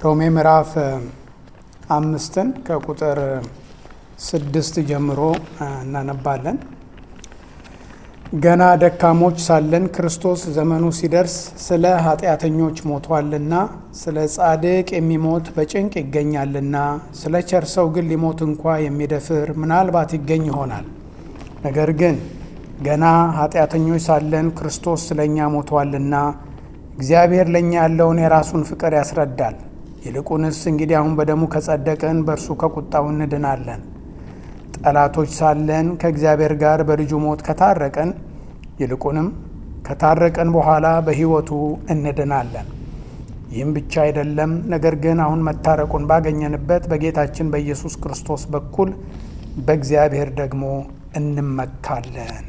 ሮሜ ምዕራፍ አምስትን ከቁጥር ስድስት ጀምሮ እናነባለን። ገና ደካሞች ሳለን ክርስቶስ ዘመኑ ሲደርስ ስለ ኃጢአተኞች ሞቷልና፣ ስለ ጻድቅ የሚሞት በጭንቅ ይገኛልና፣ ስለ ቸር ሰው ግን ሊሞት እንኳ የሚደፍር ምናልባት ይገኝ ይሆናል። ነገር ግን ገና ኃጢአተኞች ሳለን ክርስቶስ ስለ እኛ ሞቷልና እግዚአብሔር ለእኛ ያለውን የራሱን ፍቅር ያስረዳል። ይልቁንስ እንግዲህ አሁን በደሙ ከጸደቅን በእርሱ ከቁጣው እንድናለን። ጠላቶች ሳለን ከእግዚአብሔር ጋር በልጁ ሞት ከታረቅን ይልቁንም ከታረቅን በኋላ በሕይወቱ እንድናለን። ይህም ብቻ አይደለም፣ ነገር ግን አሁን መታረቁን ባገኘንበት በጌታችን በኢየሱስ ክርስቶስ በኩል በእግዚአብሔር ደግሞ እንመካለን።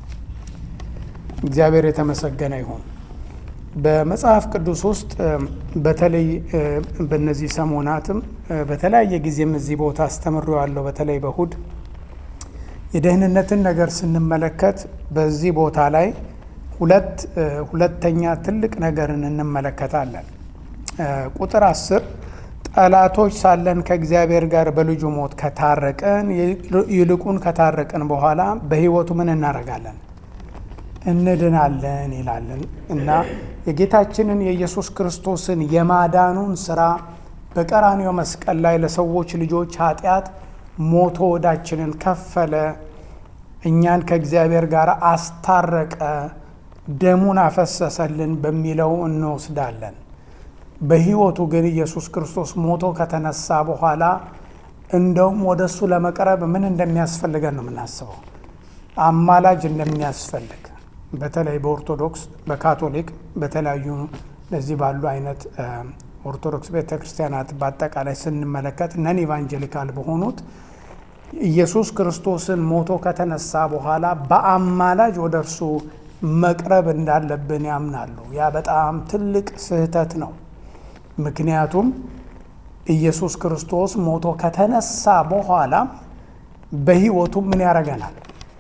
እግዚአብሔር የተመሰገነ ይሁን። በመጽሐፍ ቅዱስ ውስጥ በተለይ በእነዚህ ሰሞናትም በተለያየ ጊዜም እዚህ ቦታ አስተምሬዋለሁ። በተለይ በእሁድ የደህንነትን ነገር ስንመለከት በዚህ ቦታ ላይ ሁለት ሁለተኛ ትልቅ ነገርን እንመለከታለን። ቁጥር አስር ጠላቶች ሳለን ከእግዚአብሔር ጋር በልጁ ሞት ከታረቅን ይልቁን ከታረቅን በኋላ በሕይወቱ ምን እናደርጋለን? እንድናለን ይላለን እና የጌታችንን የኢየሱስ ክርስቶስን የማዳኑን ስራ በቀራንዮ መስቀል ላይ ለሰዎች ልጆች ኃጢአት ሞቶ ወዳችንን ከፈለ፣ እኛን ከእግዚአብሔር ጋር አስታረቀ፣ ደሙን አፈሰሰልን በሚለው እንወስዳለን። በሕይወቱ ግን ኢየሱስ ክርስቶስ ሞቶ ከተነሳ በኋላ እንደውም ወደ እሱ ለመቅረብ ምን እንደሚያስፈልገን ነው የምናስበው። አማላጅ እንደሚያስፈልግ በተለይ በኦርቶዶክስ በካቶሊክ በተለያዩ ለዚህ ባሉ አይነት ኦርቶዶክስ ቤተ ክርስቲያናት በአጠቃላይ ስንመለከት ነን ኢቫንጀሊካል በሆኑት ኢየሱስ ክርስቶስን ሞቶ ከተነሳ በኋላ በአማላጅ ወደ እርሱ መቅረብ እንዳለብን ያምናሉ። ያ በጣም ትልቅ ስህተት ነው። ምክንያቱም ኢየሱስ ክርስቶስ ሞቶ ከተነሳ በኋላ በሕይወቱ ምን ያደርገናል?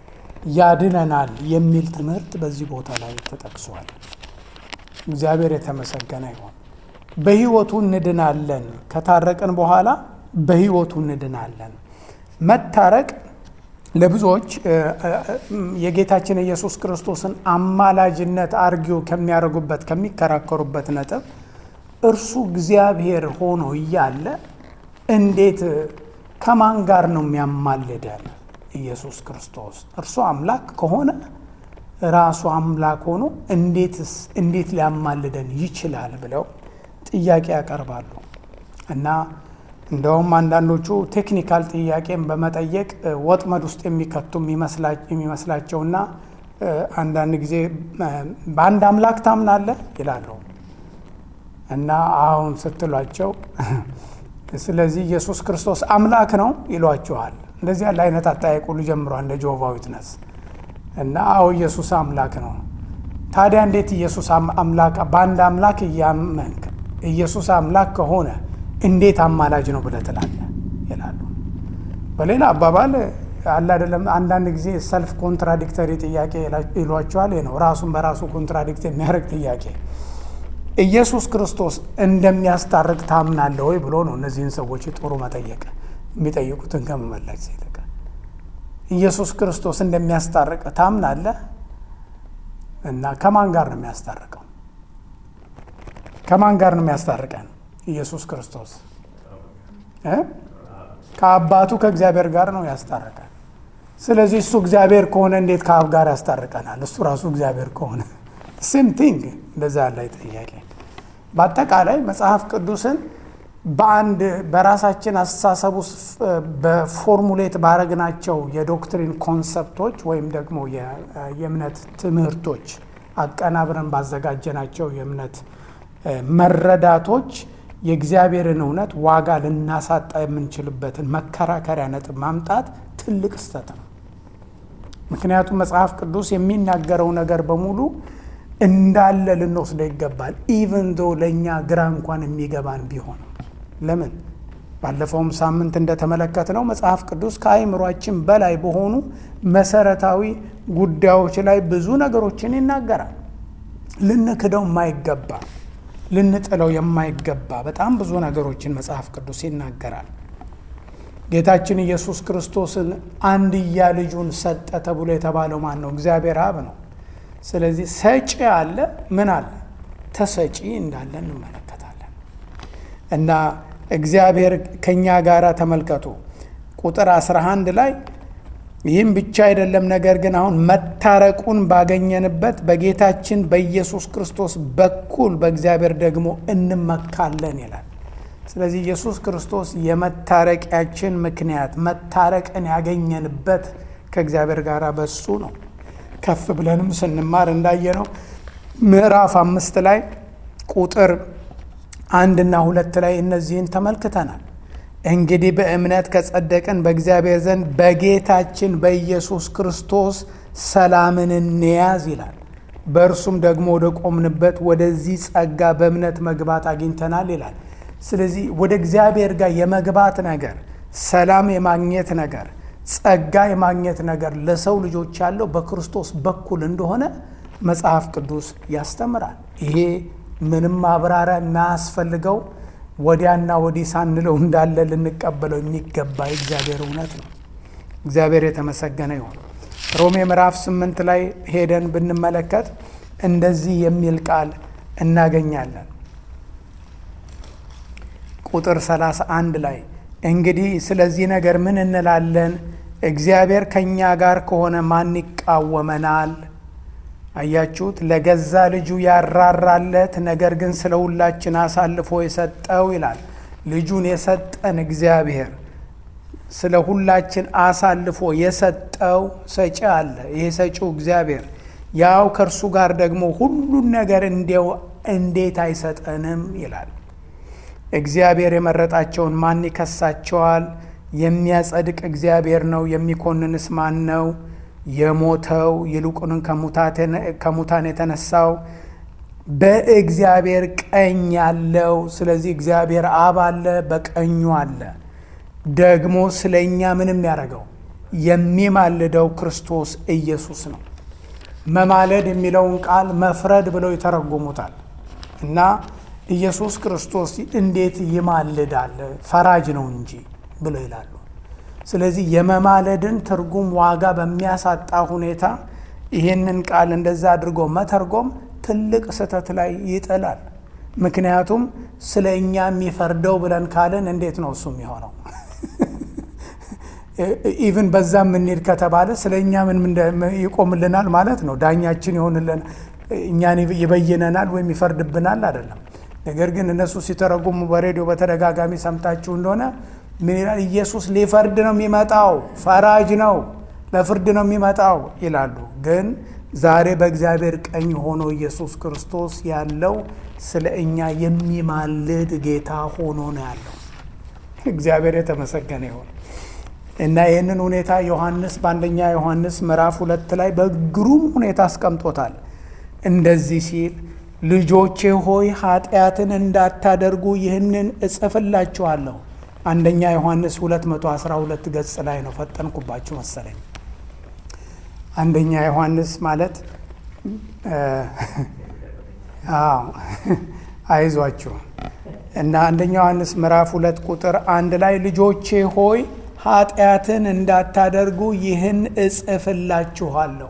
ያድነናል የሚል ትምህርት በዚህ ቦታ ላይ ተጠቅሷል። እግዚአብሔር የተመሰገነ ይሁን። በሕይወቱ እንድናለን። ከታረቅን በኋላ በሕይወቱ እንድናለን። መታረቅ ለብዙዎች የጌታችን የኢየሱስ ክርስቶስን አማላጅነት አርጊው ከሚያደርጉበት ከሚከራከሩበት ነጥብ እርሱ እግዚአብሔር ሆኖ እያለ እንዴት ከማን ጋር ነው የሚያማልደን? ኢየሱስ ክርስቶስ እርሱ አምላክ ከሆነ ራሱ አምላክ ሆኖ እንዴት ሊያማልደን ይችላል ብለው ጥያቄ ያቀርባሉ። እና እንደውም አንዳንዶቹ ቴክኒካል ጥያቄን በመጠየቅ ወጥመድ ውስጥ የሚከቱ የሚመስላቸውና አንዳንድ ጊዜ በአንድ አምላክ ታምናለህ ይላሉ። እና አሁን ስትሏቸው ስለዚህ ኢየሱስ ክርስቶስ አምላክ ነው ይሏችኋል። እንደዚህ ያለ አይነት አጠያየቅ ሁሉ ጀምሯል እንደ ጆቫ ዊትነስ እና አዎ ኢየሱስ አምላክ ነው። ታዲያ እንዴት ኢየሱስ አምላክ በአንድ አምላክ እያመንክ ኢየሱስ አምላክ ከሆነ እንዴት አማላጅ ነው ብለህ ትላለህ ይላሉ። በሌላ አባባል አለ አይደለም። አንዳንድ ጊዜ ሰልፍ ኮንትራዲክተሪ ጥያቄ ይሏቸዋል። ነው ራሱን በራሱ ኮንትራዲክት የሚያደርግ ጥያቄ። ኢየሱስ ክርስቶስ እንደሚያስታርቅ ታምናለህ ወይ ብሎ ነው እነዚህን ሰዎች ጥሩ መጠየቅ የሚጠይቁትን ከመመለስ ይልቅ ኢየሱስ ክርስቶስ እንደሚያስታርቅ ታምናለህ? እና ከማን ጋር ነው የሚያስታርቀው? ከማን ጋር ነው የሚያስታርቀን? ኢየሱስ ክርስቶስ ከአባቱ ከእግዚአብሔር ጋር ነው ያስታርቀን። ስለዚህ እሱ እግዚአብሔር ከሆነ እንዴት ከአብ ጋር ያስታርቀናል? እሱ ራሱ እግዚአብሔር ከሆነ ሴም ቲንግ እንደዛ ያለ ጥያቄ። በአጠቃላይ መጽሐፍ ቅዱስን በአንድ በራሳችን አስተሳሰብ ውስጥ በፎርሙሌት ባረግናቸው የዶክትሪን ኮንሰፕቶች ወይም ደግሞ የእምነት ትምህርቶች አቀናብረን ባዘጋጀናቸው የእምነት መረዳቶች የእግዚአብሔርን እውነት ዋጋ ልናሳጣ የምንችልበትን መከራከሪያ ነጥብ ማምጣት ትልቅ ስህተት ነው። ምክንያቱም መጽሐፍ ቅዱስ የሚናገረው ነገር በሙሉ እንዳለ ልንወስደው ይገባል። ኢቨን ዶ ለእኛ ግራ እንኳን የሚገባን ቢሆን ለምን ባለፈውም ሳምንት እንደተመለከትነው መጽሐፍ ቅዱስ ከአእምሯችን በላይ በሆኑ መሰረታዊ ጉዳዮች ላይ ብዙ ነገሮችን ይናገራል። ልንክደው የማይገባ ልንጥለው የማይገባ በጣም ብዙ ነገሮችን መጽሐፍ ቅዱስ ይናገራል። ጌታችን ኢየሱስ ክርስቶስን አንድያ ልጁን ሰጠ ተብሎ የተባለው ማን ነው? እግዚአብሔር አብ ነው። ስለዚህ ሰጪ አለ፣ ምን አለ? ተሰጪ እንዳለ እንመለከታለን። እና እግዚአብሔር ከእኛ ጋር ተመልከቱ ቁጥር 11 ላይ ይህም ብቻ አይደለም፣ ነገር ግን አሁን መታረቁን ባገኘንበት በጌታችን በኢየሱስ ክርስቶስ በኩል በእግዚአብሔር ደግሞ እንመካለን ይላል። ስለዚህ ኢየሱስ ክርስቶስ የመታረቂያችን ምክንያት መታረቅን ያገኘንበት ከእግዚአብሔር ጋር በሱ ነው። ከፍ ብለንም ስንማር እንዳየነው ምዕራፍ አምስት ላይ ቁጥር አንድና ሁለት ላይ እነዚህን ተመልክተናል። እንግዲህ በእምነት ከጸደቅን በእግዚአብሔር ዘንድ በጌታችን በኢየሱስ ክርስቶስ ሰላምን እንያዝ ይላል። በእርሱም ደግሞ ወደ ቆምንበት ወደዚህ ጸጋ በእምነት መግባት አግኝተናል ይላል። ስለዚህ ወደ እግዚአብሔር ጋር የመግባት ነገር፣ ሰላም የማግኘት ነገር፣ ጸጋ የማግኘት ነገር ለሰው ልጆች ያለው በክርስቶስ በኩል እንደሆነ መጽሐፍ ቅዱስ ያስተምራል። ይሄ ምንም ማብራሪያ የማያስፈልገው ወዲያና ወዲህ ሳንለው እንዳለ ልንቀበለው የሚገባ የእግዚአብሔር እውነት ነው። እግዚአብሔር የተመሰገነ ይሁን። ሮሜ ምዕራፍ ስምንት ላይ ሄደን ብንመለከት እንደዚህ የሚል ቃል እናገኛለን። ቁጥር 31 ላይ እንግዲህ ስለዚህ ነገር ምን እንላለን? እግዚአብሔር ከእኛ ጋር ከሆነ ማን ይቃወመናል? አያችሁት? ለገዛ ልጁ ያራራለት ነገር ግን ስለ ሁላችን አሳልፎ የሰጠው ይላል። ልጁን የሰጠን እግዚአብሔር ስለ ሁላችን አሳልፎ የሰጠው ሰጪ አለ። ይሄ ሰጪው እግዚአብሔር ያው ከእርሱ ጋር ደግሞ ሁሉን ነገር እንዲያው እንዴት አይሰጠንም ይላል። እግዚአብሔር የመረጣቸውን ማን ይከሳቸዋል? የሚያጸድቅ እግዚአብሔር ነው። የሚኮንንስ ማን ነው? የሞተው ይልቁንም ከሙታን የተነሳው በእግዚአብሔር ቀኝ ያለው። ስለዚህ እግዚአብሔር አብ አለ፣ በቀኙ አለ። ደግሞ ስለ እኛ ምንም ያደረገው የሚማልደው ክርስቶስ ኢየሱስ ነው። መማለድ የሚለውን ቃል መፍረድ ብለው ይተረጉሙታል እና ኢየሱስ ክርስቶስ እንዴት ይማልዳል? ፈራጅ ነው እንጂ ብለው ይላሉ። ስለዚህ የመማለድን ትርጉም ዋጋ በሚያሳጣ ሁኔታ ይህንን ቃል እንደዛ አድርጎ መተርጎም ትልቅ ስህተት ላይ ይጥላል። ምክንያቱም ስለ እኛ የሚፈርደው ብለን ካልን እንዴት ነው እሱ የሚሆነው? ኢቭን በዛ የምንሄድ ከተባለ ስለ እኛ ምን ይቆምልናል ማለት ነው? ዳኛችን ይሆንልን እኛን ይበይነናል ወይም ይፈርድብናል አይደለም። ነገር ግን እነሱ ሲተረጉሙ በሬዲዮ በተደጋጋሚ ሰምታችሁ እንደሆነ ምን ይላል? ኢየሱስ ሊፈርድ ነው የሚመጣው፣ ፈራጅ ነው፣ ለፍርድ ነው የሚመጣው ይላሉ። ግን ዛሬ በእግዚአብሔር ቀኝ ሆኖ ኢየሱስ ክርስቶስ ያለው ስለ እኛ የሚማልድ ጌታ ሆኖ ነው ያለው። እግዚአብሔር የተመሰገነ ይሁን እና ይህንን ሁኔታ ዮሐንስ በአንደኛ ዮሐንስ ምዕራፍ ሁለት ላይ በግሩም ሁኔታ አስቀምጦታል። እንደዚህ ሲል ልጆቼ ሆይ ኃጢአትን እንዳታደርጉ ይህንን እጽፍላችኋለሁ። አንደኛ ዮሐንስ 212 ገጽ ላይ ነው። ፈጠንኩባችሁ መሰለኝ። አንደኛ ዮሐንስ ማለት አዎ አይዟችሁ እና አንደኛ ዮሐንስ ምዕራፍ ሁለት ቁጥር አንድ ላይ ልጆቼ ሆይ ኃጢአትን እንዳታደርጉ ይህን እጽፍላችኋለሁ።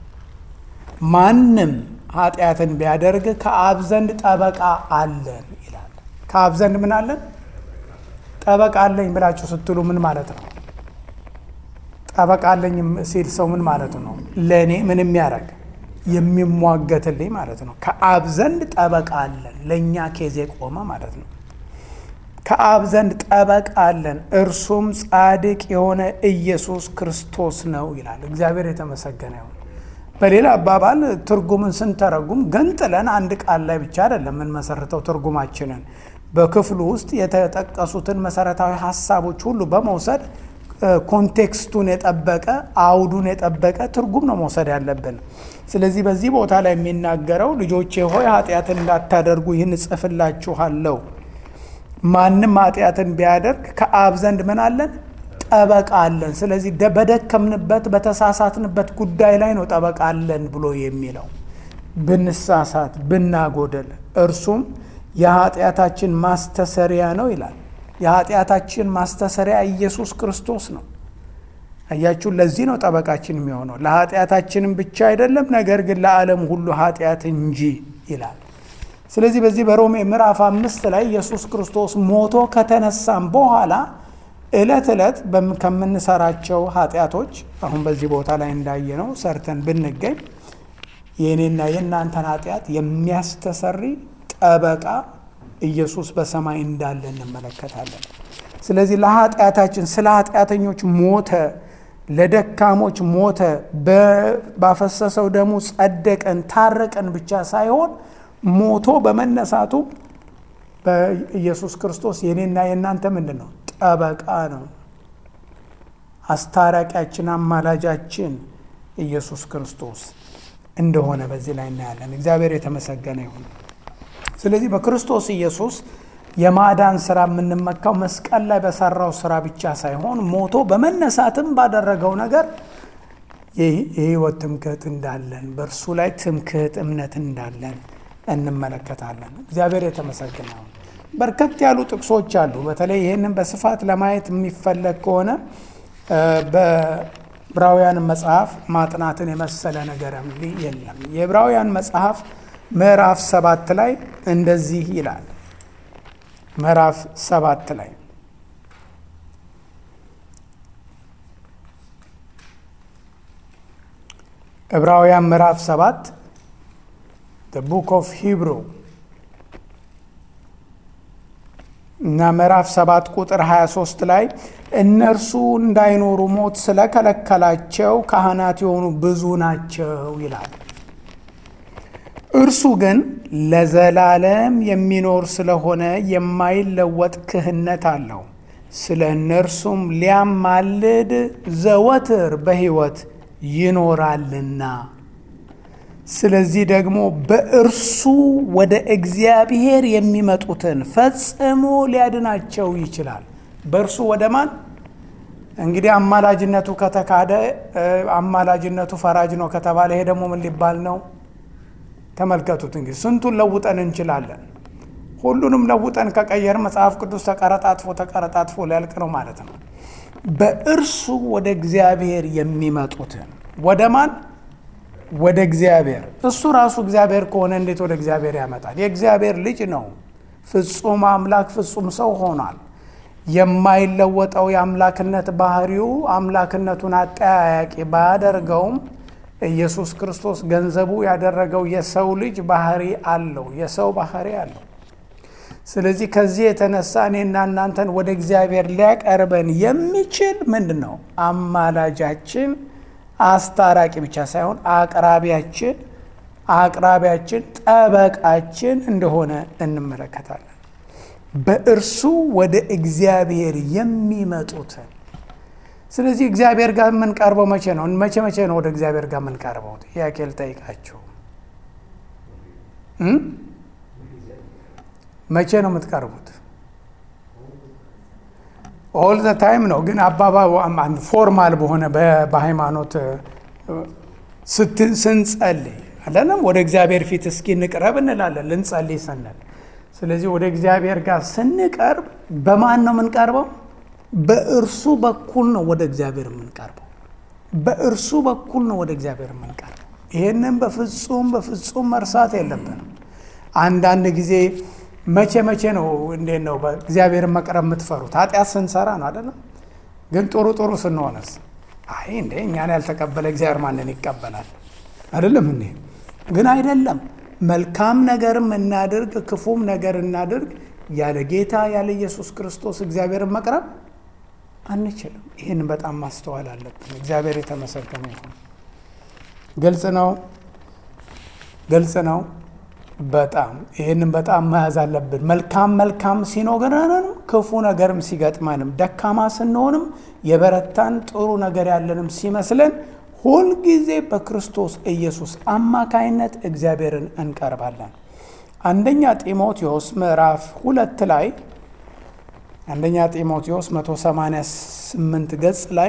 ማንም ኃጢአትን ቢያደርግ ከአብ ዘንድ ጠበቃ አለን ይላል። ከአብ ዘንድ ምን አለን? ጠበቃ አለኝ ብላችሁ ስትሉ ምን ማለት ነው? ጠበቃ አለኝ ሲል ሰው ምን ማለት ነው? ለእኔ ምን የሚያደርግ የሚሟገትልኝ ማለት ነው። ከአብ ዘንድ ጠበቃ አለን፣ ለእኛ ኬዝ የቆመ ማለት ነው። ከአብ ዘንድ ጠበቃ አለን፣ እርሱም ጻድቅ የሆነ ኢየሱስ ክርስቶስ ነው ይላል። እግዚአብሔር የተመሰገነ ይሁን። በሌላ አባባል ትርጉምን ስንተረጉም ገንጥለን አንድ ቃል ላይ ብቻ አይደለም የምንመሰርተው ትርጉማችንን በክፍሉ ውስጥ የተጠቀሱትን መሰረታዊ ሀሳቦች ሁሉ በመውሰድ ኮንቴክስቱን የጠበቀ አውዱን የጠበቀ ትርጉም ነው መውሰድ ያለብን። ስለዚህ በዚህ ቦታ ላይ የሚናገረው ልጆቼ ሆይ ኃጢአትን እንዳታደርጉ ይህን እጽፍላችኋለሁ። ማንም ኃጢአትን ቢያደርግ ከአብ ዘንድ ምን አለን? ጠበቃ አለን። ስለዚህ በደከምንበት በተሳሳትንበት ጉዳይ ላይ ነው ጠበቃ አለን ብሎ የሚለው ብንሳሳት ብናጎደል እርሱም የኃጢአታችን ማስተሰሪያ ነው ይላል። የኃጢአታችን ማስተሰሪያ ኢየሱስ ክርስቶስ ነው። አያችሁ፣ ለዚህ ነው ጠበቃችን የሚሆነው ለኃጢአታችንም ብቻ አይደለም፣ ነገር ግን ለዓለም ሁሉ ኃጢአት እንጂ ይላል። ስለዚህ በዚህ በሮሜ ምዕራፍ አምስት ላይ ኢየሱስ ክርስቶስ ሞቶ ከተነሳም በኋላ ዕለት ዕለት ከምንሰራቸው ኃጢአቶች አሁን በዚህ ቦታ ላይ እንዳየነው ሰርተን ብንገኝ የእኔና የእናንተን ኃጢአት የሚያስተሰሪ ጠበቃ ኢየሱስ በሰማይ እንዳለ እንመለከታለን። ስለዚህ ለኃጢአታችን ስለ ኃጢአተኞች ሞተ፣ ለደካሞች ሞተ፣ ባፈሰሰው ደሙ ጸደቀን፣ ታረቀን ብቻ ሳይሆን ሞቶ በመነሳቱ በኢየሱስ ክርስቶስ የኔና የእናንተ ምንድን ነው? ጠበቃ ነው። አስታራቂያችን፣ አማላጃችን ኢየሱስ ክርስቶስ እንደሆነ በዚህ ላይ እናያለን። እግዚአብሔር የተመሰገነ ይሁን። ስለዚህ በክርስቶስ ኢየሱስ የማዳን ስራ የምንመካው መስቀል ላይ በሰራው ስራ ብቻ ሳይሆን ሞቶ በመነሳትም ባደረገው ነገር የህይወት ትምክህት እንዳለን በእርሱ ላይ ትምክህት እምነት እንዳለን እንመለከታለን። እግዚአብሔር የተመሰገነ ይሁን። በርከት ያሉ ጥቅሶች አሉ። በተለይ ይህንን በስፋት ለማየት የሚፈለግ ከሆነ በዕብራውያን መጽሐፍ ማጥናትን የመሰለ ነገር የለም። የዕብራውያን መጽሐፍ ምዕራፍ ሰባት ላይ እንደዚህ ይላል። ምዕራፍ ሰባት ላይ ዕብራውያን ምዕራፍ ሰባት ቡክ ኦፍ ሂብሩ እና ምዕራፍ ሰባት ቁጥር 23 ላይ እነርሱ እንዳይኖሩ ሞት ስለከለከላቸው ካህናት የሆኑ ብዙ ናቸው ይላል። እርሱ ግን ለዘላለም የሚኖር ስለሆነ የማይለወጥ ክህነት አለው። ስለ እነርሱም ሊያማልድ ዘወትር በሕይወት ይኖራልና። ስለዚህ ደግሞ በእርሱ ወደ እግዚአብሔር የሚመጡትን ፈጽሞ ሊያድናቸው ይችላል። በእርሱ ወደ ማን? እንግዲህ አማላጅነቱ ከተካደ አማላጅነቱ ፈራጅ ነው ከተባለ ይሄ ደግሞ ምን ሊባል ነው? ተመልከቱት እንግዲህ ስንቱን ለውጠን እንችላለን። ሁሉንም ለውጠን ከቀየር መጽሐፍ ቅዱስ ተቀረጣጥፎ ተቀረጣጥፎ ሊያልቅ ነው ማለት ነው። በእርሱ ወደ እግዚአብሔር የሚመጡትን ወደ ማን? ወደ እግዚአብሔር። እሱ ራሱ እግዚአብሔር ከሆነ እንዴት ወደ እግዚአብሔር ያመጣል? የእግዚአብሔር ልጅ ነው። ፍጹም አምላክ ፍጹም ሰው ሆኗል። የማይለወጠው የአምላክነት ባህሪው አምላክነቱን አጠያያቂ ባያደርገውም ኢየሱስ ክርስቶስ ገንዘቡ ያደረገው የሰው ልጅ ባህሪ አለው፣ የሰው ባህሪ አለው። ስለዚህ ከዚህ የተነሳ እኔና እናንተን ወደ እግዚአብሔር ሊያቀርበን የሚችል ምንድን ነው? አማላጃችን፣ አስታራቂ ብቻ ሳይሆን አቅራቢያችን፣ አቅራቢያችን፣ ጠበቃችን እንደሆነ እንመለከታለን። በእርሱ ወደ እግዚአብሔር የሚመጡትን ስለዚህ እግዚአብሔር ጋር የምንቀርበው መቼ ነው? መቼ መቼ ነው ወደ እግዚአብሔር ጋር የምንቀርበው? ጥያቄ ልጠይቃችሁ። መቼ ነው የምትቀርቡት? ኦል ዘ ታይም ነው። ግን አባባ ፎርማል በሆነ በሃይማኖት ስንጸልይ አለንም ወደ እግዚአብሔር ፊት እስኪ እንቅረብ እንላለን ልንጸልይ ስንል። ስለዚህ ወደ እግዚአብሔር ጋር ስንቀርብ በማን ነው የምንቀርበው? በእርሱ በኩል ነው ወደ እግዚአብሔር የምንቀርበው። በእርሱ በኩል ነው ወደ እግዚአብሔር የምንቀርበው። ይህንን በፍጹም በፍጹም መርሳት የለብንም። አንዳንድ ጊዜ መቼ መቼ ነው እንዴት ነው በእግዚአብሔርን መቅረብ የምትፈሩት? ኃጢአት ስንሰራ ነው አይደለም? ግን ጥሩ ጥሩ ስንሆነስ? አይ እንዴ እኛን ያልተቀበለ እግዚአብሔር ማንን ይቀበላል? አይደለም እንዴ? ግን አይደለም። መልካም ነገርም እናድርግ፣ ክፉም ነገር እናድርግ፣ ያለ ጌታ ያለ ኢየሱስ ክርስቶስ እግዚአብሔርን መቅረብ አንችልም። ይህን በጣም ማስተዋል አለብን። እግዚአብሔር የተመሰገነ ይሁን። ግልጽ ነው፣ ግልጽ ነው። በጣም ይህንን በጣም መያዝ አለብን። መልካም መልካም ሲኖረንም ክፉ ነገርም ሲገጥመንም ደካማ ስንሆንም የበረታን ጥሩ ነገር ያለንም ሲመስለን ሁልጊዜ በክርስቶስ ኢየሱስ አማካይነት እግዚአብሔርን እንቀርባለን። አንደኛ ጢሞቴዎስ ምዕራፍ ሁለት ላይ አንደኛ ጢሞቴዎስ 188 ገጽ ላይ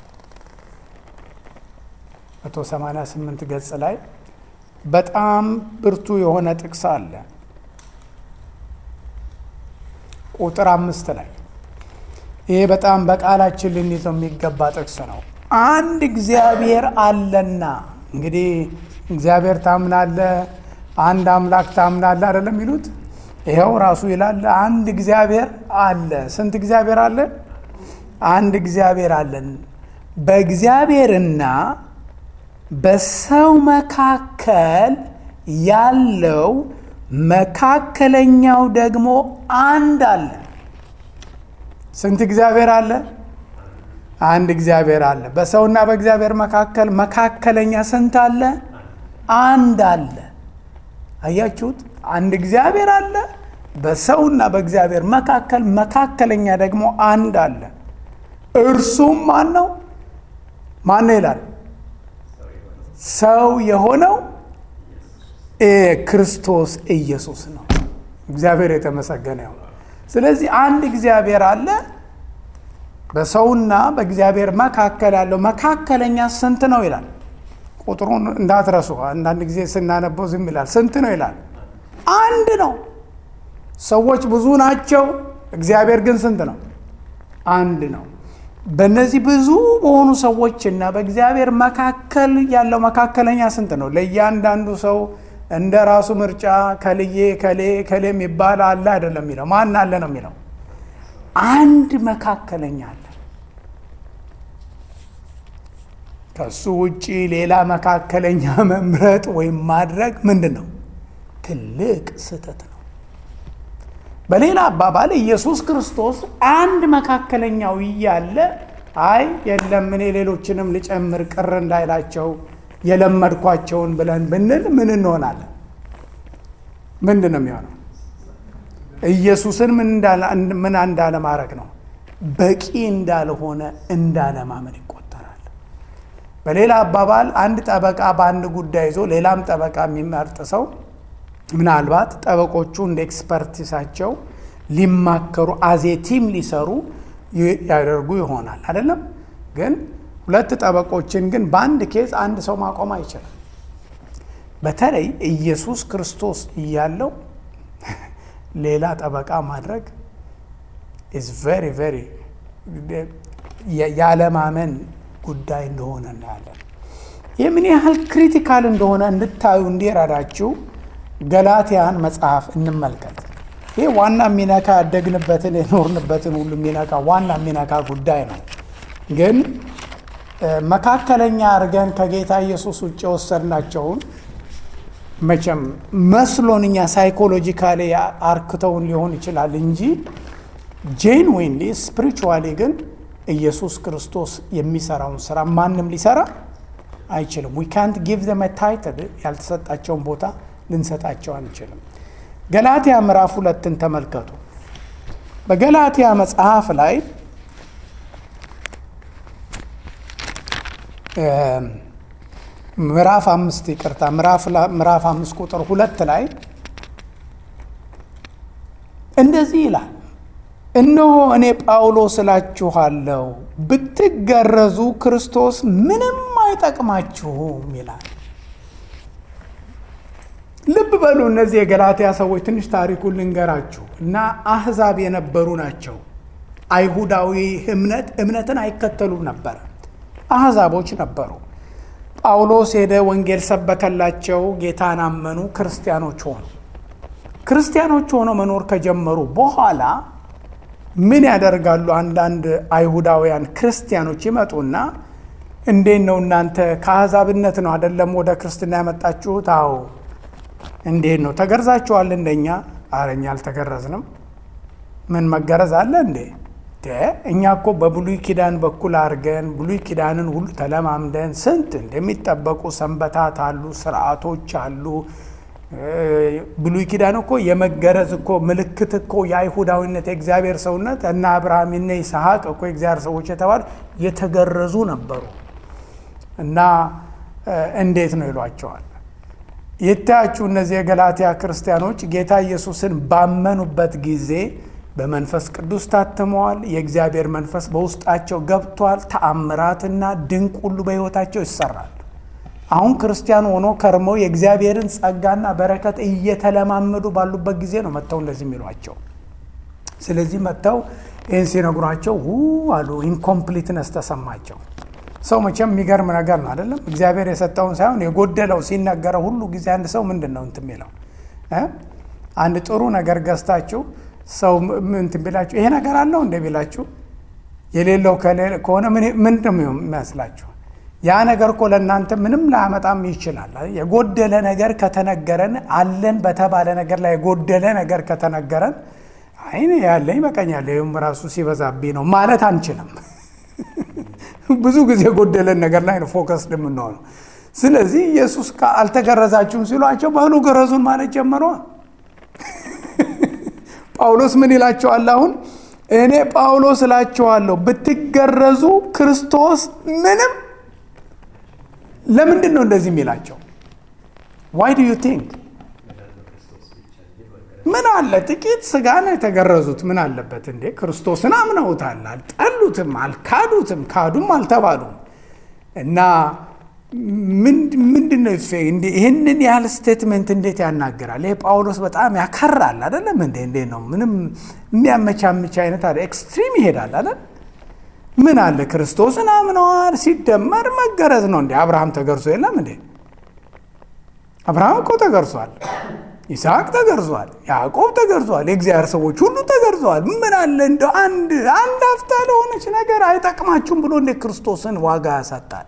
188 ገጽ ላይ በጣም ብርቱ የሆነ ጥቅስ አለ። ቁጥር አምስት ላይ ይሄ በጣም በቃላችን ልንይዘው የሚገባ ጥቅስ ነው። አንድ እግዚአብሔር አለና እንግዲህ እግዚአብሔር ታምናለ፣ አንድ አምላክ ታምናለ አይደለም የሚሉት ይኸው ራሱ ይላል አንድ እግዚአብሔር አለ። ስንት እግዚአብሔር አለ? አንድ እግዚአብሔር አለን። በእግዚአብሔርና በሰው መካከል ያለው መካከለኛው ደግሞ አንድ አለ። ስንት እግዚአብሔር አለ? አንድ እግዚአብሔር አለ። በሰውና በእግዚአብሔር መካከል መካከለኛ ስንት አለ? አንድ አለ። አያችሁት? አንድ እግዚአብሔር አለ። በሰውና በእግዚአብሔር መካከል መካከለኛ ደግሞ አንድ አለ። እርሱም ማን ነው? ማን ነው ይላል? ሰው የሆነው ክርስቶስ ኢየሱስ ነው። እግዚአብሔር የተመሰገነ ይሁን። ስለዚህ አንድ እግዚአብሔር አለ። በሰውና በእግዚአብሔር መካከል ያለው መካከለኛ ስንት ነው ይላል። ቁጥሩን እንዳትረሱ። አንዳንድ ጊዜ ስናነበው ዝም ይላል። ስንት ነው ይላል? አንድ ነው። ሰዎች ብዙ ናቸው፣ እግዚአብሔር ግን ስንት ነው? አንድ ነው። በእነዚህ ብዙ በሆኑ ሰዎችና በእግዚአብሔር መካከል ያለው መካከለኛ ስንት ነው? ለእያንዳንዱ ሰው እንደ ራሱ ምርጫ ከልዬ ከሌ ከሌ የሚባል አለ አይደለም የሚለው ማን አለ ነው የሚለው። አንድ መካከለኛ አለ። ከሱ ውጪ ሌላ መካከለኛ መምረጥ ወይም ማድረግ ምንድን ነው? ትልቅ ስህተት ነው። በሌላ አባባል ኢየሱስ ክርስቶስ አንድ መካከለኛው እያለ አይ የለም እኔ ሌሎችንም ልጨምር ቅር እንዳይላቸው የለመድኳቸውን ብለን ብንል ምን እንሆናለን? ምንድን ነው የሚሆነው? ኢየሱስን ምን እንዳለ ማድረግ ነው። በቂ እንዳልሆነ እንዳለማመን ይቆጠራል። በሌላ አባባል አንድ ጠበቃ በአንድ ጉዳይ ይዞ ሌላም ጠበቃ የሚመርጥ ሰው ምናልባት ጠበቆቹ እንደ ኤክስፐርቲሳቸው ሊማከሩ አዜቲም ሊሰሩ ያደርጉ ይሆናል አይደለም። ግን ሁለት ጠበቆችን ግን በአንድ ኬዝ አንድ ሰው ማቆም አይችልም። በተለይ ኢየሱስ ክርስቶስ እያለው ሌላ ጠበቃ ማድረግ ኢዝ ቬሪ ቬሪ ያለማመን ጉዳይ እንደሆነ እናያለን። ይህ ምን ያህል ክሪቲካል እንደሆነ እንድታዩ እንዲረዳችሁ ገላትያን መጽሐፍ እንመልከት። ይህ ዋና የሚነካ ያደግንበትን የኖርንበትን ሁሉ የሚነካ ዋና የሚነካ ጉዳይ ነው። ግን መካከለኛ አድርገን ከጌታ ኢየሱስ ውጭ የወሰድናቸውን መቼም መስሎን እኛ ሳይኮሎጂካሊ አርክተውን ሊሆን ይችላል እንጂ ጄንዊንሊ ስፒሪቹዋሊ ግን ኢየሱስ ክርስቶስ የሚሰራውን ስራ ማንም ሊሰራ አይችልም። ዊ ካንት ጊቭ ዘም ታይትል ያልተሰጣቸውን ቦታ ልንሰጣቸው አንችልም። ገላትያ ምዕራፍ ሁለትን ተመልከቱ። በገላትያ መጽሐፍ ላይ ምዕራፍ አምስት ይቅርታ፣ ምዕራፍ አምስት ቁጥር ሁለት ላይ እንደዚህ ይላል፣ እነሆ እኔ ጳውሎስ እላችኋለሁ ብትገረዙ ክርስቶስ ምንም አይጠቅማችሁም ይላል። ልብ በሉ እነዚህ የገላትያ ሰዎች ትንሽ ታሪኩን ልንገራችሁ እና አህዛብ የነበሩ ናቸው። አይሁዳዊ እምነት እምነትን አይከተሉም ነበረ። አህዛቦች ነበሩ። ጳውሎስ ሄደ፣ ወንጌል ሰበከላቸው፣ ጌታን አመኑ፣ ክርስቲያኖች ሆኑ። ክርስቲያኖች ሆነው መኖር ከጀመሩ በኋላ ምን ያደርጋሉ? አንዳንድ አይሁዳውያን ክርስቲያኖች ይመጡና እንዴት ነው እናንተ ከአህዛብነት ነው አደለም ወደ ክርስትና ያመጣችሁት? አዎ እንዴት ነው ተገርዛችኋል? እንደኛ አረኛ አልተገረዝንም። ምን መገረዝ አለ እንዴ? እኛ እኮ በብሉይ ኪዳን በኩል አድርገን ብሉይ ኪዳንን ሁሉ ተለማምደን ስንት እንደሚጠበቁ ሰንበታት አሉ፣ ስርዓቶች አሉ። ብሉይ ኪዳን እኮ የመገረዝ እኮ ምልክት እኮ የአይሁዳዊነት የእግዚአብሔር ሰውነት እና አብርሃም እና ይስሐቅ እኮ የእግዚአብሔር ሰዎች የተባሉ የተገረዙ ነበሩ። እና እንዴት ነው ይሏቸዋል። ይታያችሁ እነዚህ የገላትያ ክርስቲያኖች ጌታ ኢየሱስን ባመኑበት ጊዜ በመንፈስ ቅዱስ ታትመዋል። የእግዚአብሔር መንፈስ በውስጣቸው ገብቷል። ተአምራትና ድንቅ ሁሉ በሕይወታቸው ይሰራል። አሁን ክርስቲያን ሆኖ ከርመው የእግዚአብሔርን ጸጋና በረከት እየተለማመዱ ባሉበት ጊዜ ነው መጥተው እንደዚህ የሚሏቸው። ስለዚህ መጥተው ይህን ሲነግሯቸው ው አሉ። ኢንኮምፕሊትነስ ተሰማቸው። ሰው መቼም የሚገርም ነገር ነው አይደለም። እግዚአብሔር የሰጠውን ሳይሆን የጎደለው ሲነገረው ሁሉ ጊዜ አንድ ሰው ምንድን ነው እንትን የሚለው አንድ ጥሩ ነገር ገዝታችሁ ሰው እንትን ቢላችሁ ይሄ ነገር አለው እንደ ቢላችሁ የሌለው ከሆነ ምንድን ነው የሚመስላችሁ? ያ ነገር እኮ ለእናንተ ምንም ላያመጣም ይችላል። የጎደለ ነገር ከተነገረን አለን በተባለ ነገር ላይ የጎደለ ነገር ከተነገረን አይኔ ያለኝ በቀኛለ ይህም ራሱ ሲበዛብኝ ነው ማለት አንችልም። ብዙ ጊዜ የጎደለን ነገር ላይ ነው ፎከስ የምንሆነው። ስለዚህ ኢየሱስ አልተገረዛችሁም ሲሏቸው በሉ ገረዙን ማለት ጀመረዋል። ጳውሎስ ምን ይላቸዋል? አሁን እኔ ጳውሎስ እላቸዋለሁ ብትገረዙ ክርስቶስ ምንም ለምንድን ነው እንደዚህ የሚላቸው? ዋይ ዱ ዩ ቲንክ ምን አለ ጥቂት ስጋ ነው የተገረዙት። ምን አለበት እንዴ? ክርስቶስን አምነውታል፣ አልጠሉትም፣ አልካዱትም፣ ካዱም አልተባሉም። እና ምንድን ነው ይህንን ያህል ስቴትመንት እንዴት ያናገራል? ይሄ ጳውሎስ በጣም ያከራል አይደለም እንዴ? እንዴት ነው ምንም የሚያመቻምች አይነት አለ ኤክስትሪም ይሄዳል አይደል? ምን አለ ክርስቶስን አምነዋል፣ ሲደመር መገረዝ ነው እንዴ? አብርሃም ተገርዞ የለም እንዴ? አብርሃም እኮ ተገርዟል። ይስሐቅ ተገርዟል። ያዕቆብ ተገርዟል። የእግዚአብሔር ሰዎች ሁሉ ተገርዘዋል። ምን አለ እንደ አንድ አንድ አፍታ ለሆነች ነገር አይጠቅማችሁም ብሎ እንደ ክርስቶስን ዋጋ ያሳጣል።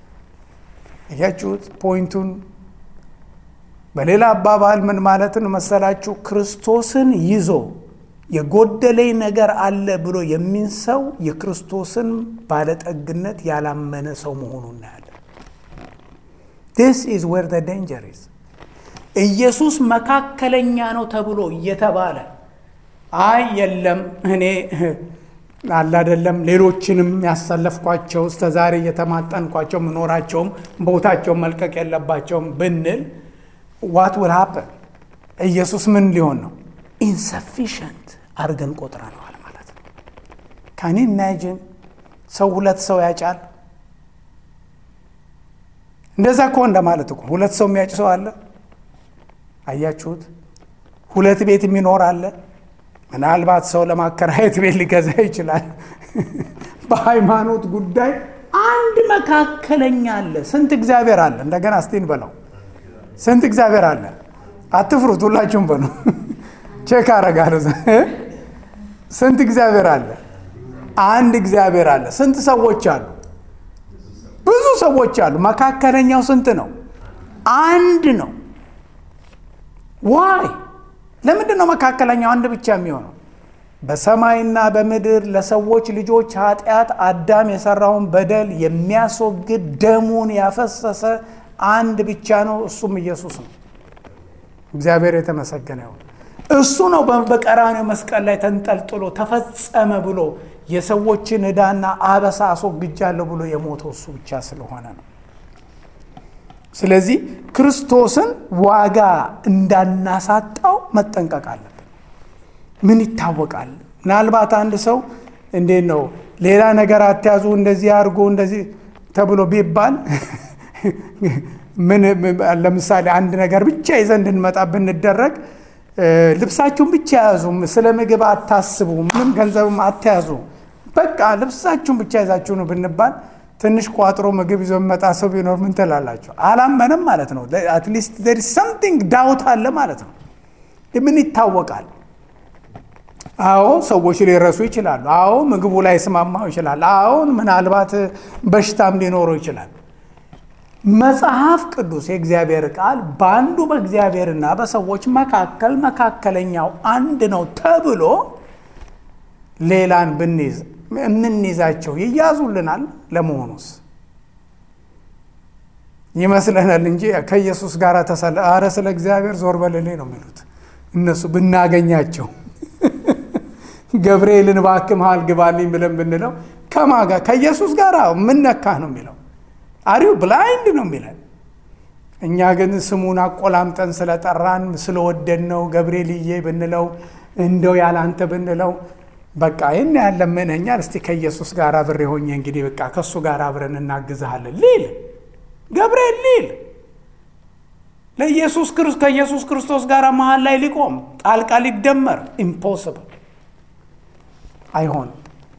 እያችሁት ፖይንቱን። በሌላ አባባል ምን ማለትን መሰላችሁ? ክርስቶስን ይዞ የጎደለኝ ነገር አለ ብሎ የሚን ሰው የክርስቶስን ባለጠግነት ያላመነ ሰው መሆኑን እናያለን። ዲስ ኢዝ ዌር ዘ ዴንጀር ኢዝ ኢየሱስ መካከለኛ ነው ተብሎ እየተባለ አይ የለም እኔ አላደለም ሌሎችንም ያሳለፍኳቸው እስከ ዛሬ እየተማጠንኳቸው ምኖራቸውም ቦታቸውን መልቀቅ የለባቸውም ብንል ዋት ውል ሀፐን ኢየሱስ ምን ሊሆን ነው? ኢንሰፊሽንት አድርገን ቆጥረነዋል ማለት ነው። ካኒ ኢማጂን ሰው ሁለት ሰው ያጫል። እንደዛ እኮ እንደማለት እኮ ሁለት ሰው የሚያጭ ሰው አለ። አያችሁት? ሁለት ቤት የሚኖር አለ። ምናልባት ሰው ለማከራየት ቤት ሊገዛ ይችላል። በሃይማኖት ጉዳይ አንድ መካከለኛ አለ። ስንት እግዚአብሔር አለ? እንደገና እስቲን በለው ስንት እግዚአብሔር አለ? አትፍሩት፣ ሁላችሁም በሉ። ቼክ አረጋለሁ። ስንት እግዚአብሔር አለ? አንድ እግዚአብሔር አለ። ስንት ሰዎች አሉ? ብዙ ሰዎች አሉ። መካከለኛው ስንት ነው? አንድ ነው። ዋይ ለምንድን ነው መካከለኛው አንድ ብቻ የሚሆነው? በሰማይና በምድር ለሰዎች ልጆች ኃጢአት አዳም የሰራውን በደል የሚያስወግድ ደሙን ያፈሰሰ አንድ ብቻ ነው። እሱም ኢየሱስ ነው። እግዚአብሔር የተመሰገነ ይሁን። እሱ ነው በቀራኔው መስቀል ላይ ተንጠልጥሎ ተፈጸመ ብሎ የሰዎችን ዕዳና አበሳ አስወግጃለሁ ብሎ የሞተው እሱ ብቻ ስለሆነ ነው። ስለዚህ ክርስቶስን ዋጋ እንዳናሳጣው መጠንቀቅ አለብን። ምን ይታወቃል? ምናልባት አንድ ሰው እንዴት ነው ሌላ ነገር አትያዙ እንደዚህ አድርጎ እንደዚህ ተብሎ ቢባል ምን ለምሳሌ አንድ ነገር ብቻ ይዘን እንድንመጣ ብንደረግ ልብሳችሁን ብቻ ያዙ፣ ስለ ምግብ አታስቡ፣ ምንም ገንዘብም አትያዙ፣ በቃ ልብሳችሁን ብቻ ይዛችሁ ነው ብንባል ትንሽ ቋጥሮ ምግብ ይዞ የሚመጣ ሰው ቢኖር ምን ትላላቸው? አላመንም ማለት ነው። አትሊስት ዜር ሰምቲንግ ዳውት አለ ማለት ነው። ምን ይታወቃል? አዎ ሰዎች ሊረሱ ይችላሉ። አዎ ምግቡ ላይ ስማማው ይችላል። አዎ ምናልባት በሽታም ሊኖረው ይችላል። መጽሐፍ ቅዱስ የእግዚአብሔር ቃል በአንዱ በእግዚአብሔርና በሰዎች መካከል መካከለኛው አንድ ነው ተብሎ ሌላን ብንይዝ የምንይዛቸው ይያዙልናል? ለመሆኑስ ይመስለናል እንጂ ከኢየሱስ ጋር ተሰለ አረ ስለ እግዚአብሔር ዞር በልልኝ ነው የሚሉት እነሱ ብናገኛቸው ገብርኤልን እባክህ መሃል ግባልኝ ብለን ብንለው ከማን ጋር ከኢየሱስ ጋር ምን ነካህ ነው የሚለው አሪው ብላይንድ ነው የሚለን እኛ ግን ስሙን አቆላምጠን ስለጠራን ስለወደድ ነው ገብርኤልዬ ብንለው እንደው ያላንተ ብንለው በቃ ይህን ያለምንኛል እስቲ ከኢየሱስ ጋር አብሬ ሆኜ እንግዲህ በቃ ከእሱ ጋር አብረን እናግዝሃለን ሊል ገብርኤል ሊል ለኢየሱስ ከኢየሱስ ክርስቶስ ጋር መሀል ላይ ሊቆም ጣልቃ ሊደመር ኢምፖስብል አይሆንም።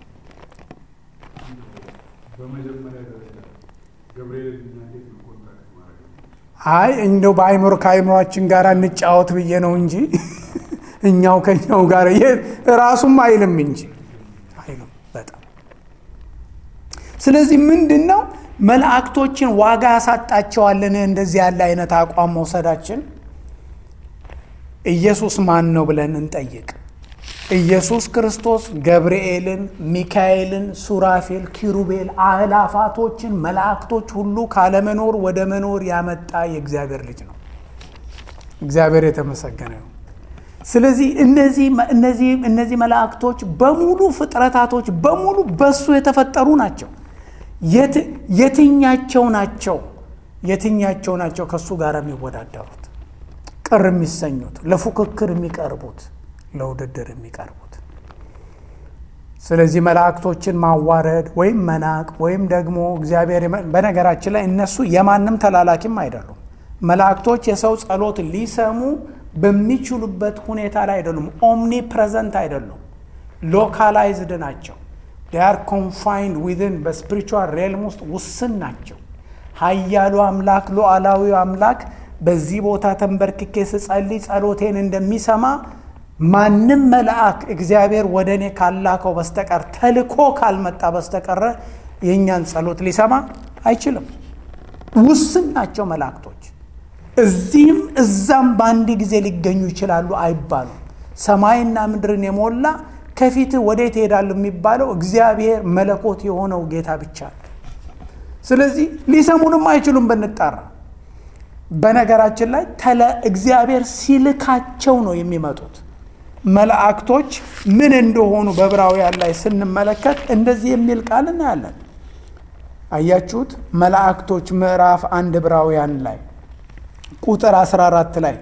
በመጀመሪያ ደረጃ ገብርኤል እንዴት ነው ኮንታክት ማድረግ ነው? አይ እንደው በአይምሮ ከአይምሯችን ጋር እንጫወት ብዬ ነው እንጂ እኛው ከኛው ጋር ራሱም አይልም እንጂ አይልም በጣም ስለዚህ ምንድን ነው መላእክቶችን ዋጋ ያሳጣቸዋልን? እንደዚህ ያለ አይነት አቋም መውሰዳችን ኢየሱስ ማን ነው ብለን እንጠይቅ። ኢየሱስ ክርስቶስ ገብርኤልን፣ ሚካኤልን፣ ሱራፌል፣ ኪሩቤል፣ አእላፋቶችን መላእክቶች ሁሉ ካለመኖር ወደ መኖር ያመጣ የእግዚአብሔር ልጅ ነው። እግዚአብሔር የተመሰገነ ነው። ስለዚህ እነዚህ እነዚህ እነዚህ መላእክቶች በሙሉ ፍጥረታቶች በሙሉ በሱ የተፈጠሩ ናቸው። የትኛቸው ናቸው የትኛቸው ናቸው ከእሱ ጋር የሚወዳደሩት ቅር የሚሰኙት ለፉክክር የሚቀርቡት ለውድድር የሚቀርቡት? ስለዚህ መላእክቶችን ማዋረድ ወይም መናቅ ወይም ደግሞ እግዚአብሔር በነገራችን ላይ እነሱ የማንም ተላላኪም አይደሉም። መላእክቶች የሰው ጸሎት ሊሰሙ በሚችሉበት ሁኔታ ላይ አይደሉም። ኦምኒ ፕሬዘንት አይደሉም። ሎካላይዝድ ናቸው። ዲያር ኮንፋይንድ ዊዝን በስፒሪቹዋል ሬልም ውስጥ ውስን ናቸው። ኃያሉ አምላክ ሉዓላዊው አምላክ በዚህ ቦታ ተንበርክኬ ስጸልይ ጸሎቴን እንደሚሰማ ማንም መልአክ እግዚአብሔር ወደ እኔ ካላከው በስተቀር ተልኮ ካልመጣ በስተቀረ የእኛን ጸሎት ሊሰማ አይችልም። ውስን ናቸው መላእክቶች። እዚህም እዛም በአንድ ጊዜ ሊገኙ ይችላሉ አይባሉም። ሰማይና ምድርን የሞላ ከፊት ወዴት ይሄዳሉ የሚባለው እግዚአብሔር መለኮት የሆነው ጌታ ብቻ ነው። ስለዚህ ሊሰሙንም አይችሉም ብንጣራ። በነገራችን ላይ ተለ እግዚአብሔር ሲልካቸው ነው የሚመጡት። መላእክቶች ምን እንደሆኑ በዕብራውያን ላይ ስንመለከት እንደዚህ የሚል ቃል እናያለን። አያችሁት? መላእክቶች ምዕራፍ አንድ ዕብራውያን ላይ ቁጥር 14 ላይ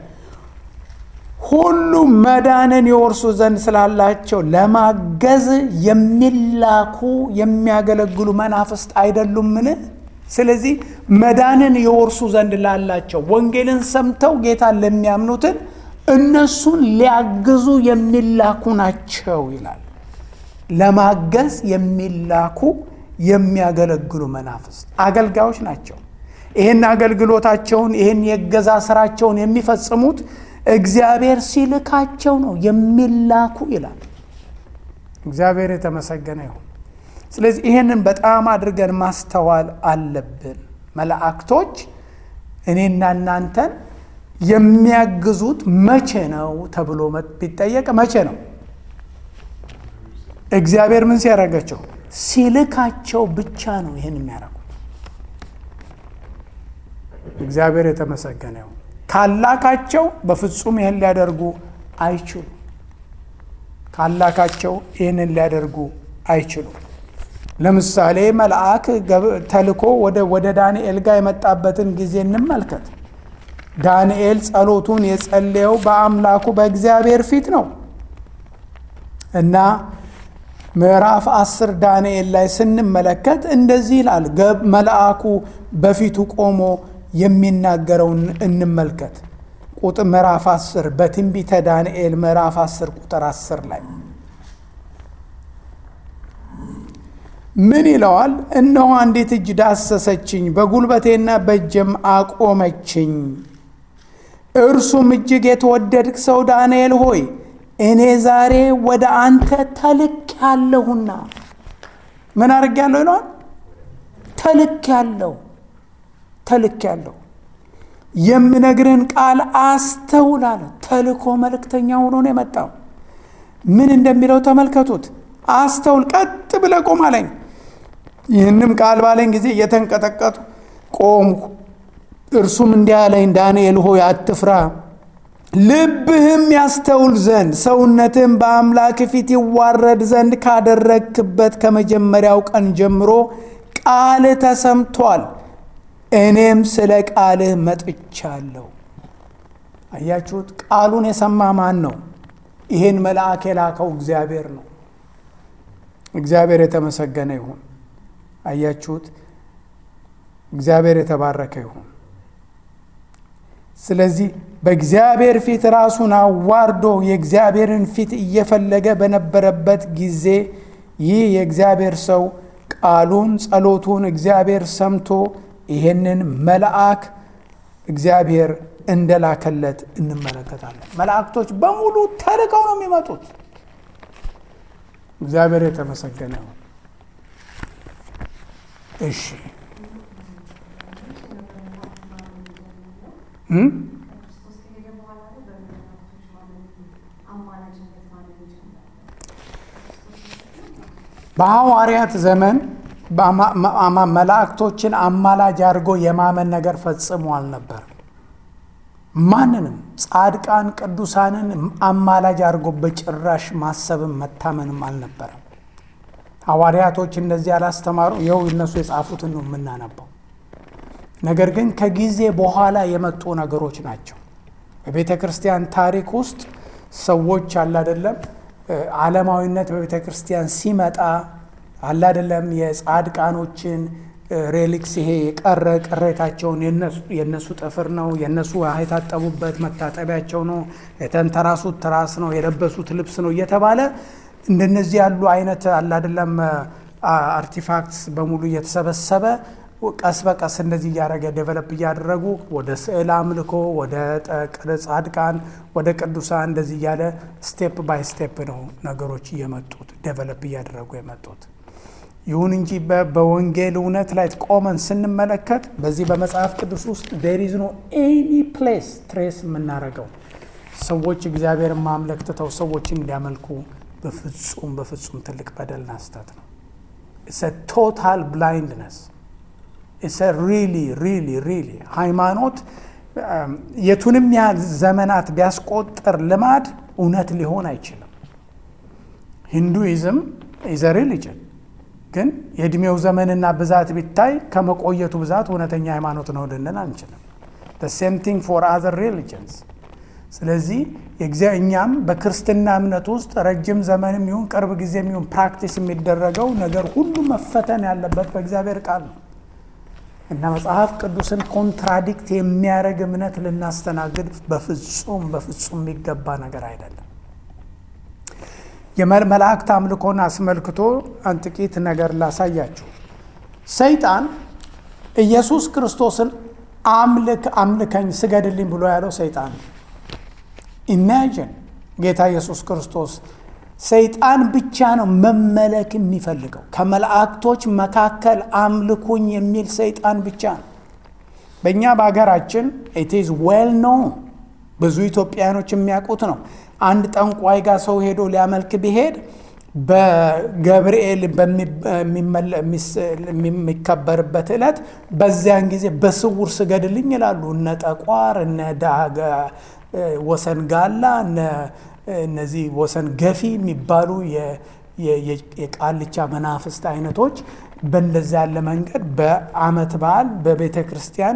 ሁሉ መዳንን የወርሱ ዘንድ ስላላቸው ለማገዝ የሚላኩ የሚያገለግሉ መናፍስት አይደሉምን? ስለዚህ መዳንን የወርሱ ዘንድ ላላቸው ወንጌልን ሰምተው ጌታን ለሚያምኑትን እነሱን ሊያግዙ የሚላኩ ናቸው ይላል። ለማገዝ የሚላኩ የሚያገለግሉ መናፍስት አገልጋዮች ናቸው። ይህን አገልግሎታቸውን ይህን የገዛ ስራቸውን የሚፈጽሙት እግዚአብሔር ሲልካቸው ነው የሚላኩ ይላል። እግዚአብሔር የተመሰገነ ይሁን። ስለዚህ ይህንን በጣም አድርገን ማስተዋል አለብን። መላእክቶች እኔና እናንተን የሚያግዙት መቼ ነው ተብሎ ቢጠየቅ መቼ ነው? እግዚአብሔር ምን ሲያደርጋቸው? ሲልካቸው ብቻ ነው ይህን የሚያደርጉት። እግዚአብሔር የተመሰገነ ይሁን። ካላካቸው በፍጹም ይህን ሊያደርጉ አይችሉም። ካላካቸው ይህንን ሊያደርጉ አይችሉም። ለምሳሌ መልአክ ተልኮ ወደ ዳንኤል ጋር የመጣበትን ጊዜ እንመልከት። ዳንኤል ጸሎቱን የጸለየው በአምላኩ በእግዚአብሔር ፊት ነው እና ምዕራፍ አስር ዳንኤል ላይ ስንመለከት እንደዚህ ይላል። መልአኩ በፊቱ ቆሞ የሚናገረውን እንመልከት። ቁጥር ምዕራፍ 10 በትንቢተ ዳንኤል ምዕራፍ 10 ቁጥር 10 ላይ ምን ይለዋል? እነሆ አንዲት እጅ ዳሰሰችኝ፣ በጉልበቴና በእጅም አቆመችኝ። እርሱም እጅግ የተወደድክ ሰው ዳንኤል ሆይ እኔ ዛሬ ወደ አንተ ተልክ ያለሁና ምን አድርግ ያለሁ ይለዋል። ተልክ ያለሁ ተልክ ያለሁ የምነግርህን ቃል አስተውል አለ። ተልኮ መልእክተኛ ሆኖ ነው የመጣው። ምን እንደሚለው ተመልከቱት። አስተውል፣ ቀጥ ብለህ ቆም አለኝ። ይህንም ቃል ባለኝ ጊዜ እየተንቀጠቀጡ ቆምኩ። እርሱም እንዲህ አለኝ፣ ዳንኤል ሆይ አትፍራ፣ ልብህም ያስተውል ዘንድ ሰውነትህም በአምላክ ፊት ይዋረድ ዘንድ ካደረግክበት ከመጀመሪያው ቀን ጀምሮ ቃልህ ተሰምቷል። እኔም ስለ ቃልህ መጥቻለሁ። አያችሁት? ቃሉን የሰማ ማን ነው? ይህን መልአክ የላከው እግዚአብሔር ነው። እግዚአብሔር የተመሰገነ ይሁን። አያችሁት? እግዚአብሔር የተባረከ ይሁን። ስለዚህ በእግዚአብሔር ፊት ራሱን አዋርዶ የእግዚአብሔርን ፊት እየፈለገ በነበረበት ጊዜ ይህ የእግዚአብሔር ሰው ቃሉን ጸሎቱን እግዚአብሔር ሰምቶ ይህንን መልአክ እግዚአብሔር እንደላከለት እንመለከታለን። መላእክቶች በሙሉ ተልከው ነው የሚመጡት። እግዚአብሔር የተመሰገነ ነው። እሺ በሐዋርያት ዘመን መላእክቶችን አማላጅ አድርጎ የማመን ነገር ፈጽሞ አልነበር። ማንንም ጻድቃን ቅዱሳንን አማላጅ አድርጎ በጭራሽ ማሰብም መታመንም አልነበረም። ሐዋርያቶች እንደዚህ ያላስተማሩ ይኸው እነሱ የጻፉትን ነው የምናነበው። ነገር ግን ከጊዜ በኋላ የመጡ ነገሮች ናቸው። በቤተ ክርስቲያን ታሪክ ውስጥ ሰዎች አላደለም ዓለማዊነት በቤተ ክርስቲያን ሲመጣ አላደለም የጻድቃኖችን ሬሊክስ ይሄ የቀረ ቅሬታቸውን የነሱ ጥፍር ነው፣ የነሱ የታጠቡበት መታጠቢያቸው ነው፣ የተንተራሱት ትራስ ነው፣ የለበሱት ልብስ ነው እየተባለ እንደነዚህ ያሉ አይነት አላደለም አርቲፋክትስ በሙሉ እየተሰበሰበ ቀስ በቀስ እንደዚህ እያደረገ ዴቨሎፕ እያደረጉ ወደ ስዕል አምልኮ፣ ወደ ጻድቃን፣ ወደ ቅዱሳን እንደዚህ እያለ ስቴፕ ባይ ስቴፕ ነው ነገሮች እየመጡት ዴቨሎፕ እያደረጉ የመጡት። ይሁን እንጂ በወንጌል እውነት ላይ ቆመን ስንመለከት በዚህ በመጽሐፍ ቅዱስ ውስጥ ዴር ኢዝ ኖ ኤኒ ፕሌስ ትሬስ የምናደርገው ሰዎች እግዚአብሔርን ማምለክ ትተው ሰዎችን እንዲያመልኩ በፍጹም በፍጹም ትልቅ በደልና ስህተት ነው። ኢትስ ቶታል ብላይንድነስ ኢትስ ሪሊ ሪሊ ሪሊ ሃይማኖት የቱንም ያህል ዘመናት ቢያስቆጥር ልማድ እውነት ሊሆን አይችልም። ሂንዱይዝም ኢዘ ሪሊጅን ግን የእድሜው ዘመንና ብዛት ቢታይ ከመቆየቱ ብዛት እውነተኛ ሃይማኖት ነው ልንል አንችልም። ሴም ቲንግ ፎር አዘር ሪሊጅንስ። ስለዚህ እኛም በክርስትና እምነት ውስጥ ረጅም ዘመንም ይሁን ቅርብ ጊዜም ይሁን ፕራክቲስ የሚደረገው ነገር ሁሉ መፈተን ያለበት በእግዚአብሔር ቃል ነው እና መጽሐፍ ቅዱስን ኮንትራዲክት የሚያደርግ እምነት ልናስተናግድ በፍጹም በፍጹም የሚገባ ነገር አይደለም። የመላእክት አምልኮን አስመልክቶ አንድ ጥቂት ነገር ላሳያችሁ። ሰይጣን ኢየሱስ ክርስቶስን አምልክ አምልከኝ ስገድልኝ ብሎ ያለው ሰይጣን ነው። ኢማጂን ጌታ ኢየሱስ ክርስቶስ ሰይጣን ብቻ ነው መመለክ የሚፈልገው። ከመላእክቶች መካከል አምልኩኝ የሚል ሰይጣን ብቻ ነው። በእኛ በሀገራችን ኢትዝ ዌል ኖን ብዙ ኢትዮጵያውያኖች የሚያውቁት ነው። አንድ ጠንቋይ ጋር ሰው ሄዶ ሊያመልክ ቢሄድ በገብርኤል የሚከበርበት ዕለት በዚያን ጊዜ በስውር ስገድልኝ ይላሉ። እነ ጠቋር፣ እነ ወሰን ጋላ፣ እነዚህ ወሰን ገፊ የሚባሉ የቃልቻ መናፍስት አይነቶች በእንደዚ ያለ መንገድ በዓመት በዓል በቤተ ክርስቲያን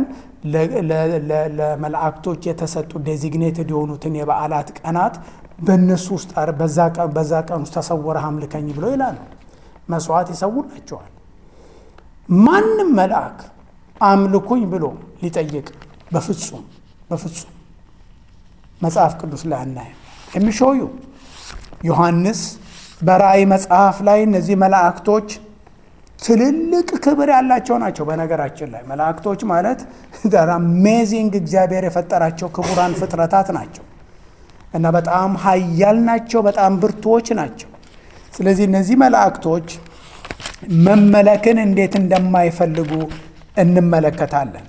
ለመላእክቶች የተሰጡ ዴዚግኔትድ የሆኑትን የበዓላት ቀናት በእነሱ ውስጥ በዛ ቀን ውስጥ ተሰወረህ አምልከኝ ብለው ይላሉ። መስዋዕት ይሰውላቸዋል። ማንም መልአክ አምልኩኝ ብሎ ሊጠይቅ በፍጹም በፍጹም መጽሐፍ ቅዱስ ላይ አናይም። የሚሾዩ ዮሐንስ በራእይ መጽሐፍ ላይ እነዚህ መላእክቶች ትልልቅ ክብር ያላቸው ናቸው። በነገራችን ላይ መላእክቶች ማለት አሜዚንግ እግዚአብሔር የፈጠራቸው ክቡራን ፍጥረታት ናቸው እና በጣም ኃያል ናቸው። በጣም ብርቱዎች ናቸው። ስለዚህ እነዚህ መላእክቶች መመለክን እንዴት እንደማይፈልጉ እንመለከታለን።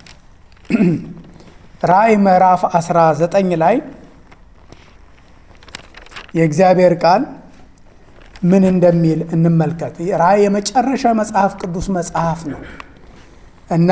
ራእይ ምዕራፍ 19 ላይ የእግዚአብሔር ቃል ምን እንደሚል እንመልከት። ራእይ የመጨረሻ መጽሐፍ ቅዱስ መጽሐፍ ነው እና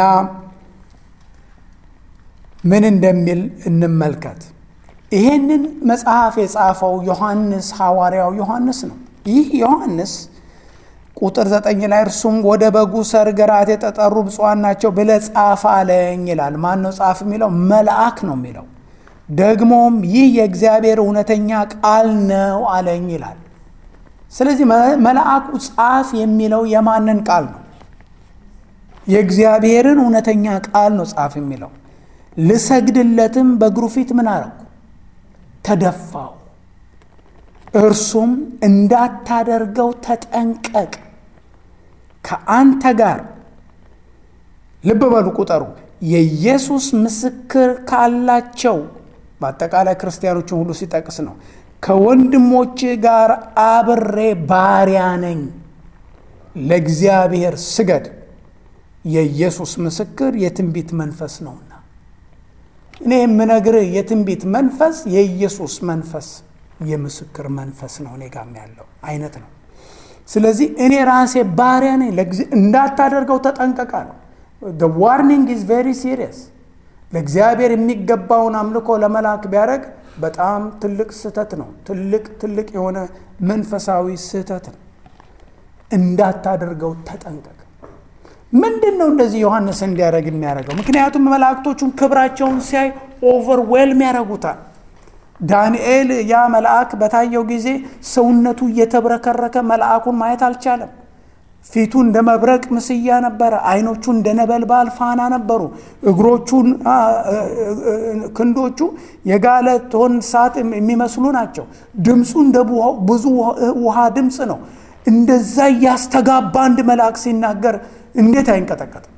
ምን እንደሚል እንመልከት። ይሄንን መጽሐፍ የጻፈው ዮሐንስ ሐዋርያው ዮሐንስ ነው። ይህ ዮሐንስ ቁጥር ዘጠኝ ላይ እርሱም ወደ በጉ ሰርግ ራት የተጠሩ ብፁዓን ናቸው ብለህ ጻፍ አለኝ ይላል። ማን ነው ጻፍ የሚለው? መልአክ ነው የሚለው። ደግሞም ይህ የእግዚአብሔር እውነተኛ ቃል ነው አለኝ ይላል። ስለዚህ መልአኩ ጻፍ የሚለው የማንን ቃል ነው? የእግዚአብሔርን እውነተኛ ቃል ነው ጻፍ የሚለው። ልሰግድለትም በእግሩ ፊት ምን አረኩ? ተደፋው። እርሱም እንዳታደርገው ተጠንቀቅ፣ ከአንተ ጋር ልብ በሉ ቁጠሩ፣ የኢየሱስ ምስክር ካላቸው በአጠቃላይ ክርስቲያኖችን ሁሉ ሲጠቅስ ነው። ከወንድሞች ጋር አብሬ ባሪያ ነኝ፣ ለእግዚአብሔር ስገድ። የኢየሱስ ምስክር የትንቢት መንፈስ ነውና እኔ የምነግርህ የትንቢት መንፈስ የኢየሱስ መንፈስ የምስክር መንፈስ ነው እኔ ጋም ያለው አይነት ነው። ስለዚህ እኔ ራሴ ባሪያ ነኝ፣ እንዳታደርገው ተጠንቀቃ ነው። ዋርኒንግ ኢዝ ቬሪ ሲሪየስ። ለእግዚአብሔር የሚገባውን አምልኮ ለመላክ ቢያደርግ በጣም ትልቅ ስህተት ነው። ትልቅ ትልቅ የሆነ መንፈሳዊ ስህተት ነው። እንዳታደርገው ተጠንቀቅ። ምንድን ነው እንደዚህ ዮሐንስ እንዲያደርግ የሚያደርገው? ምክንያቱም መላእክቶቹን ክብራቸውን ሲያይ ኦቨርዌልም ያደርጉታል። ዳንኤል ያ መልአክ በታየው ጊዜ ሰውነቱ እየተብረከረከ መልአኩን ማየት አልቻለም። ፊቱ እንደ መብረቅ ምስያ ነበረ። አይኖቹ እንደ ነበልባል ፋና ነበሩ። እግሮቹን ክንዶቹ የጋለ ቶን እሳት የሚመስሉ ናቸው። ድምፁ እንደ ብዙ ውሃ ድምፅ ነው። እንደዛ እያስተጋባ አንድ መልአክ ሲናገር እንዴት አይንቀጠቀጥም?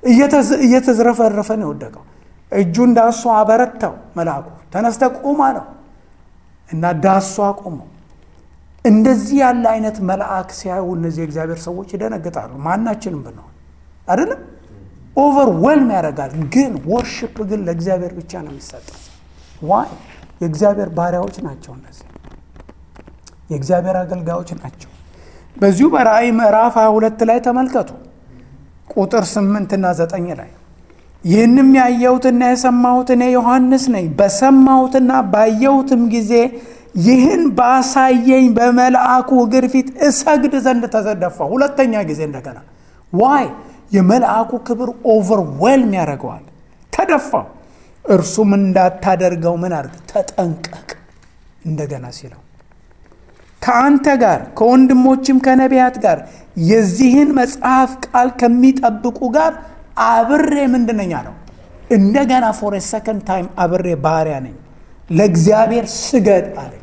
እየተዝረፈረፈ ነው የወደቀው። እጁን ዳሶ አበረታው። መልአኩ ተነስተ ቁም አለው እና ዳሶ አቆመው። እንደዚህ ያለ አይነት መልአክ ሲያዩ እነዚህ የእግዚአብሔር ሰዎች ይደነግጣሉ። ማናችንም ብንሆን አይደለም ኦቨርዌልም ያደርጋል። ግን ወርሽፕ ግን ለእግዚአብሔር ብቻ ነው የሚሰጠው። ዋይ የእግዚአብሔር ባሪያዎች ናቸው። እነዚህ የእግዚአብሔር አገልጋዮች ናቸው። በዚሁ በራእይ ምዕራፍ 22 ላይ ተመልከቱ ቁጥር 8 እና 9 ላይ ይህንም ያየሁትና የሰማሁት እኔ ዮሐንስ ነኝ። በሰማሁትና ባየሁትም ጊዜ ይህን ባሳየኝ በመልአኩ እግር ፊት እሰግድ ዘንድ ተዘደፋ። ሁለተኛ ጊዜ እንደገና ዋይ የመልአኩ ክብር ኦቨርዌልም ያደርገዋል። ተደፋው። እርሱም እንዳታደርገው ምን አድርግ ተጠንቀቅ። እንደገና ሲለው ከአንተ ጋር ከወንድሞችም ከነቢያት ጋር የዚህን መጽሐፍ ቃል ከሚጠብቁ ጋር አብሬ ምንድነኛ ነው እንደገና ፎር ሰከንድ ታይም አብሬ ባሪያ ነኝ። ለእግዚአብሔር ስገድ አለኝ።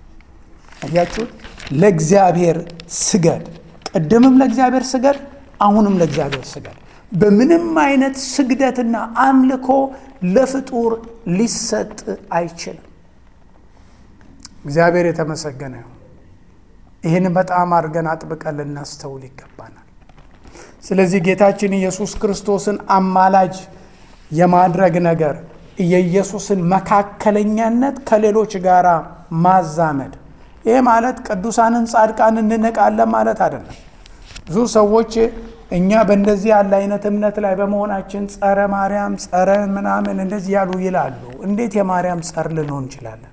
አያችሁት? ለእግዚአብሔር ስገድ። ቅድምም ለእግዚአብሔር ስገድ፣ አሁንም ለእግዚአብሔር ስገድ። በምንም አይነት ስግደትና አምልኮ ለፍጡር ሊሰጥ አይችልም። እግዚአብሔር የተመሰገነ ይሁን። ይህን በጣም አድርገን አጥብቀን ልናስተውል ይገባናል። ስለዚህ ጌታችን ኢየሱስ ክርስቶስን አማላጅ የማድረግ ነገር የኢየሱስን መካከለኛነት ከሌሎች ጋር ማዛመድ፣ ይሄ ማለት ቅዱሳንን ጻድቃን እንንቃለን ማለት አይደለም። ብዙ ሰዎች እኛ በእንደዚህ ያለ አይነት እምነት ላይ በመሆናችን ጸረ ማርያም ጸረ ምናምን እንደዚህ ያሉ ይላሉ። እንዴት የማርያም ጸር ልንሆን እንችላለን?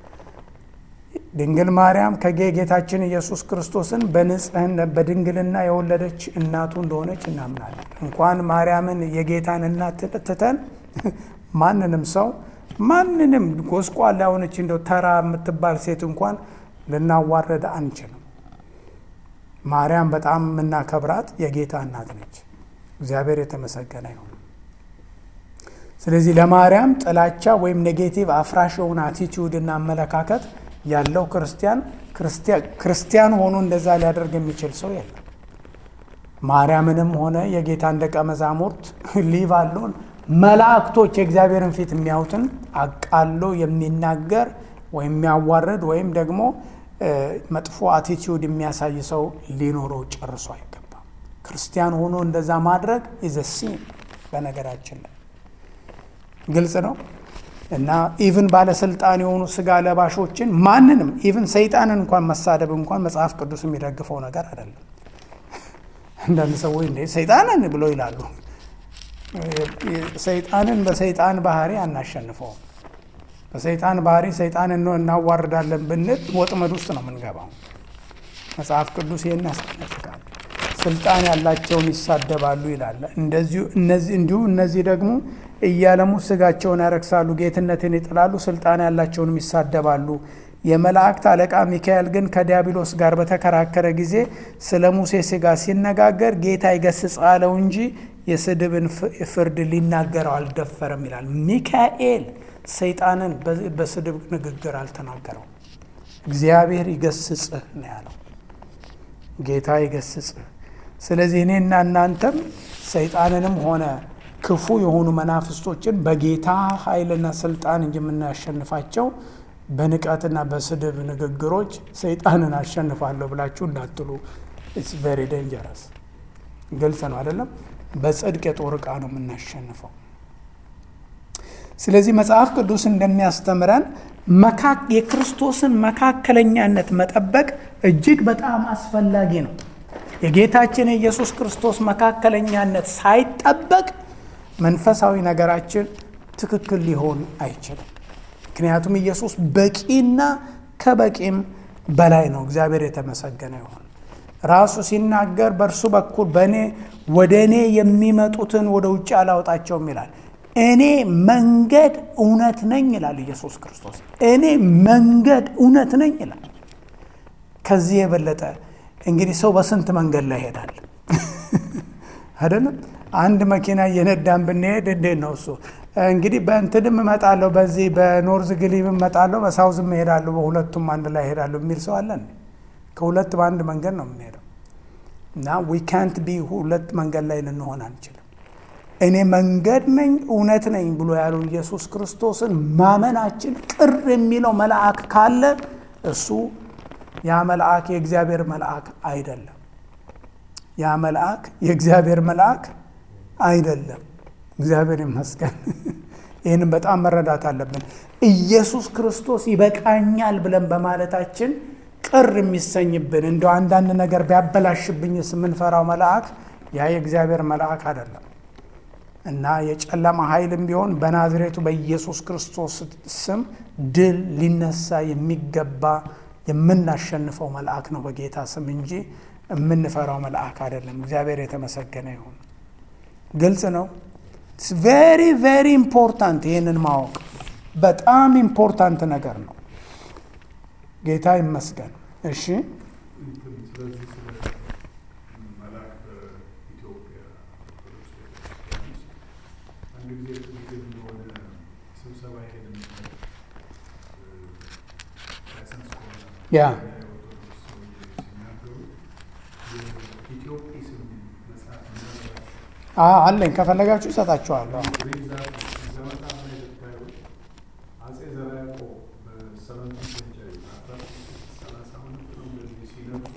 ድንግል ማርያም ከጌታችን ኢየሱስ ክርስቶስን በንጽህና በድንግልና የወለደች እናቱ እንደሆነች እናምናለን። እንኳን ማርያምን የጌታን እናት ትተን ማንንም ሰው ማንንም ጎስቋላ የሆነች እንደው ተራ የምትባል ሴት እንኳን ልናዋረድ አንችልም። ማርያም በጣም የምናከብራት የጌታ እናት ነች። እግዚአብሔር የተመሰገነ ይሁን። ስለዚህ ለማርያም ጥላቻ ወይም ኔጌቲቭ አፍራሽ የሆነ አቲቲዩድ እና አመለካከት ያለው ክርስቲያን ክርስቲያን ሆኖ እንደዛ ሊያደርግ የሚችል ሰው የለም። ማርያምንም ሆነ የጌታን ደቀ መዛሙርት ሊቭ አለውን መላእክቶች የእግዚአብሔርን ፊት የሚያዩትን አቃሎ የሚናገር ወይም የሚያዋርድ ወይም ደግሞ መጥፎ አቲቲዩድ የሚያሳይ ሰው ሊኖረው ጨርሶ አይገባም። ክርስቲያን ሆኖ እንደዛ ማድረግ ኢዘ ሲን በነገራችን ላይ ግልጽ ነው እና ኢቭን ባለስልጣን የሆኑ ስጋ ለባሾችን ማንንም ኢቭን ሰይጣንን እንኳን መሳደብ እንኳን መጽሐፍ ቅዱስ የሚደግፈው ነገር አይደለም። አንዳንድ ሰዎች እንደ ሰይጣንን ብለው ይላሉ። ሰይጣንን በሰይጣን ባህሪ አናሸንፈውም። በሰይጣን ባህሪ ሰይጣንን እናዋርዳለን ብንል ወጥመድ ውስጥ ነው የምንገባው። መጽሐፍ ቅዱስ ይህን ያስጠነቅቃል። ስልጣን ያላቸውን ይሳደባሉ ይላል። እንዲሁ እነዚህ ደግሞ እያለሙ ስጋቸውን ያረክሳሉ፣ ጌትነትን ይጥላሉ፣ ስልጣን ያላቸውንም ይሳደባሉ። የመላእክት አለቃ ሚካኤል ግን ከዲያብሎስ ጋር በተከራከረ ጊዜ ስለ ሙሴ ስጋ ሲነጋገር ጌታ ይገስጽ አለው እንጂ የስድብን ፍርድ ሊናገረው አልደፈረም ይላል። ሚካኤል ሰይጣንን በስድብ ንግግር አልተናገረው። እግዚአብሔር ይገስጽህ ነው ያለው። ጌታ ይገስጽህ። ስለዚህ እኔና እናንተም ሰይጣንንም ሆነ ክፉ የሆኑ መናፍስቶችን በጌታ ኃይልና ስልጣን እንጂ የምናሸንፋቸው በንቀትና በስድብ ንግግሮች ሰይጣንን አሸንፋለሁ ብላችሁ እንዳትሉ። ኢትስ ቬሪ ዴንጀረስ። ግልጽ ነው አይደለም? በጽድቅ የጦር ዕቃ ነው የምናሸንፈው። ስለዚህ መጽሐፍ ቅዱስ እንደሚያስተምረን የክርስቶስን መካከለኛነት መጠበቅ እጅግ በጣም አስፈላጊ ነው። የጌታችን የኢየሱስ ክርስቶስ መካከለኛነት ሳይጠበቅ መንፈሳዊ ነገራችን ትክክል ሊሆን አይችልም። ምክንያቱም ኢየሱስ በቂና ከበቂም በላይ ነው። እግዚአብሔር የተመሰገነ ይሁን። ራሱ ሲናገር በእርሱ በኩል በእኔ ወደ እኔ የሚመጡትን ወደ ውጭ አላወጣቸውም ይላል። እኔ መንገድ እውነት ነኝ ይላል ኢየሱስ ክርስቶስ። እኔ መንገድ እውነት ነኝ ይላል። ከዚህ የበለጠ እንግዲህ ሰው በስንት መንገድ ላይ ይሄዳል አይደለም? አንድ መኪና እየነዳን ብንሄድ እንዴት ነው እሱ እንግዲህ በእንትንም እመጣለሁ፣ በዚህ በኖርዝ ግሊብ እመጣለሁ፣ በሳውዝም እሄዳለሁ፣ በሁለቱም አንድ ላይ እሄዳለሁ የሚል ሰው አለን? ከሁለት በአንድ መንገድ ነው የምንሄደው እና ዊ ካንት ቢ ሁለት መንገድ ላይ ልንሆን አንችልም። እኔ መንገድ ነኝ እውነት ነኝ ብሎ ያለው ኢየሱስ ክርስቶስን ማመናችን ቅር የሚለው መልአክ ካለ እሱ ያ መልአክ የእግዚአብሔር መልአክ አይደለም። ያ መልአክ የእግዚአብሔር መልአክ አይደለም። እግዚአብሔር ይመስገን። ይህንም በጣም መረዳት አለብን። ኢየሱስ ክርስቶስ ይበቃኛል ብለን በማለታችን ቅር የሚሰኝብን እንደው አንዳንድ ነገር ቢያበላሽብኝስ የምንፈራው መልአክ ያ የእግዚአብሔር መልአክ አይደለም እና የጨለማ ኃይልም ቢሆን በናዝሬቱ በኢየሱስ ክርስቶስ ስም ድል ሊነሳ የሚገባ የምናሸንፈው መልአክ ነው በጌታ ስም እንጂ የምንፈራው መልአክ አይደለም። እግዚአብሔር የተመሰገነ ይሁን። ግልጽ ነው። ቬሪ ቬሪ ኢምፖርታንት። ይህንን ማወቅ በጣም ኢምፖርታንት ነገር ነው። ጌታ ይመስገን። እሺ ስለዚህ ስለ መልአክ በኢትዮጵያ ኦርቶዶክስ ቤተክርስቲያን ውስጥ አንድ ጊዜ ትክክል የሆነ ስብሰባ ሄድ ላይሰንስ ከሆነ ያ የኦርቶዶክስ ሰውዬ ሲናገሩ የኢትዮጵስ መጽሐፍ ምናልባት አ- አለኝ ከፈለጋችሁ እሰጣችኋለሁ። እዛ መጽሐፍ ላይ ብታዩ አጼ ዘርዓ ያዕቆብ በሰቨንቲን ሴንቸሪ አስራ ስድስት ሰላሳ ሁለት ነው እንደዚህ ሲነሱ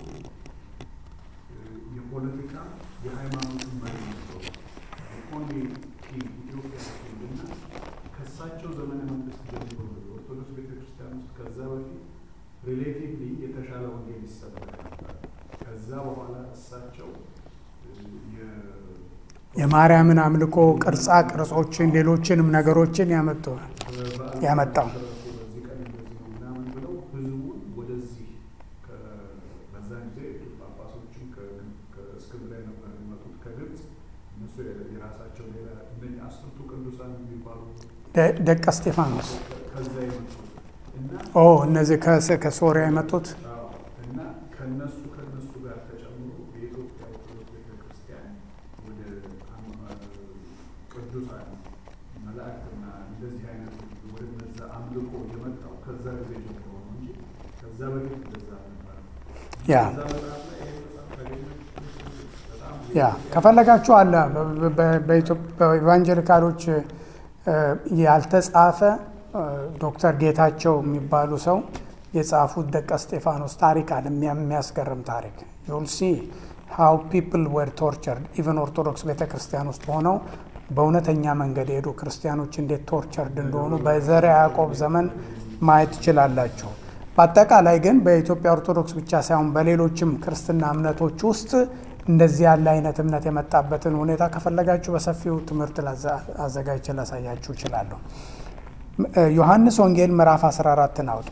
የፖለቲካ የሃይማኖትን መሪ ነበሩ። ኦንሊ ኪንግ ኢትዮጵያ ኪንግና ከእሳቸው ዘመነ መንግስት ጀምሮ ነው የኦርቶዶክስ ቤተክርስቲያን ውስጥ ከዛ በፊት ሪሌቲቭሊ የተሻለ ወንጌል ይሰበክ ነበር። ከዛ በኋላ እሳቸው የ- የማርያምን አምልኮ ቅርጻ ቅርጾችን፣ ሌሎችንም ነገሮችን ያመጡ ያመጣው በዚህ ቀን እንደዚህ ነው ምናምን ብለው ህዝቡን ወደዚህ ከ- በዛን ጊዜ ጳጳሶችም ከ- ከእስክንድርያ ነበር የሚመጡት ከግብፅ እነሱ የራሳቸው ሌላ እነኝህ አስርቱ ቅዱሳን የሚባሉ ደ- ደቀ እስጢፋኖስ ከዛ የመጡት እና ኦ እነዚህ ከስ- ከሶሪያ የመጡት አዎ፣ እና ከነሱ ከነሱ ጋር ተጨምሮ የኢትዮጵያ ኦርቶዶክስ ቤተክርስቲያን ወደ አም- ቅዱሳን መላእክትና እንደዚህ አይነት ወደ እነዛ አምልኮ የመጣው ከዛ ጊዜ ጀምሮ ነው እንጂ ከዛ በፊት እንደዛ አልነበረም። ያ ከዛ መጽሐፍ ላይ ይሄ መጽሐፍ ካገኛችሁ በጣም ያ ከፈለጋችሁ አለ በ- በ- በኢትዮ- በኢቫንጀሊካሎች እ፣ ያልተጻፈ እ፣ ዶክተር ጌታቸው የሚባሉ ሰው የጻፉት ደቀ እስጢፋኖስ ታሪክ አለ። የሚያ- የሚያስገርም ታሪክ ዩል ሲ ሃው ፒፕል ወር ቶርቸርድ ኢቨን ኦርቶዶክስ ቤተ ክርስቲያን ውስጥ ሆነው በእውነተኛ መንገድ የሄዱ ክርስቲያኖች እንዴት ቶርቸርድ እንደሆኑ በዘርዓ ያዕቆብ ዘመን ማየት ትችላላችሁ። በአጠቃላይ ግን በኢትዮጵያ ኦርቶዶክስ ብቻ ሳይሆን በሌሎችም ክርስትና እምነቶች ውስጥ እንደዚህ ያለ አይነት እምነት የመጣበትን ሁኔታ ከፈለጋችሁ በሰፊው ትምህርት ላዘ- አዘጋጅቼ ላሳያችሁ እችላለሁ። እ፣ ዮሐንስ ወንጌል ምዕራፍ 14ን አውጡ።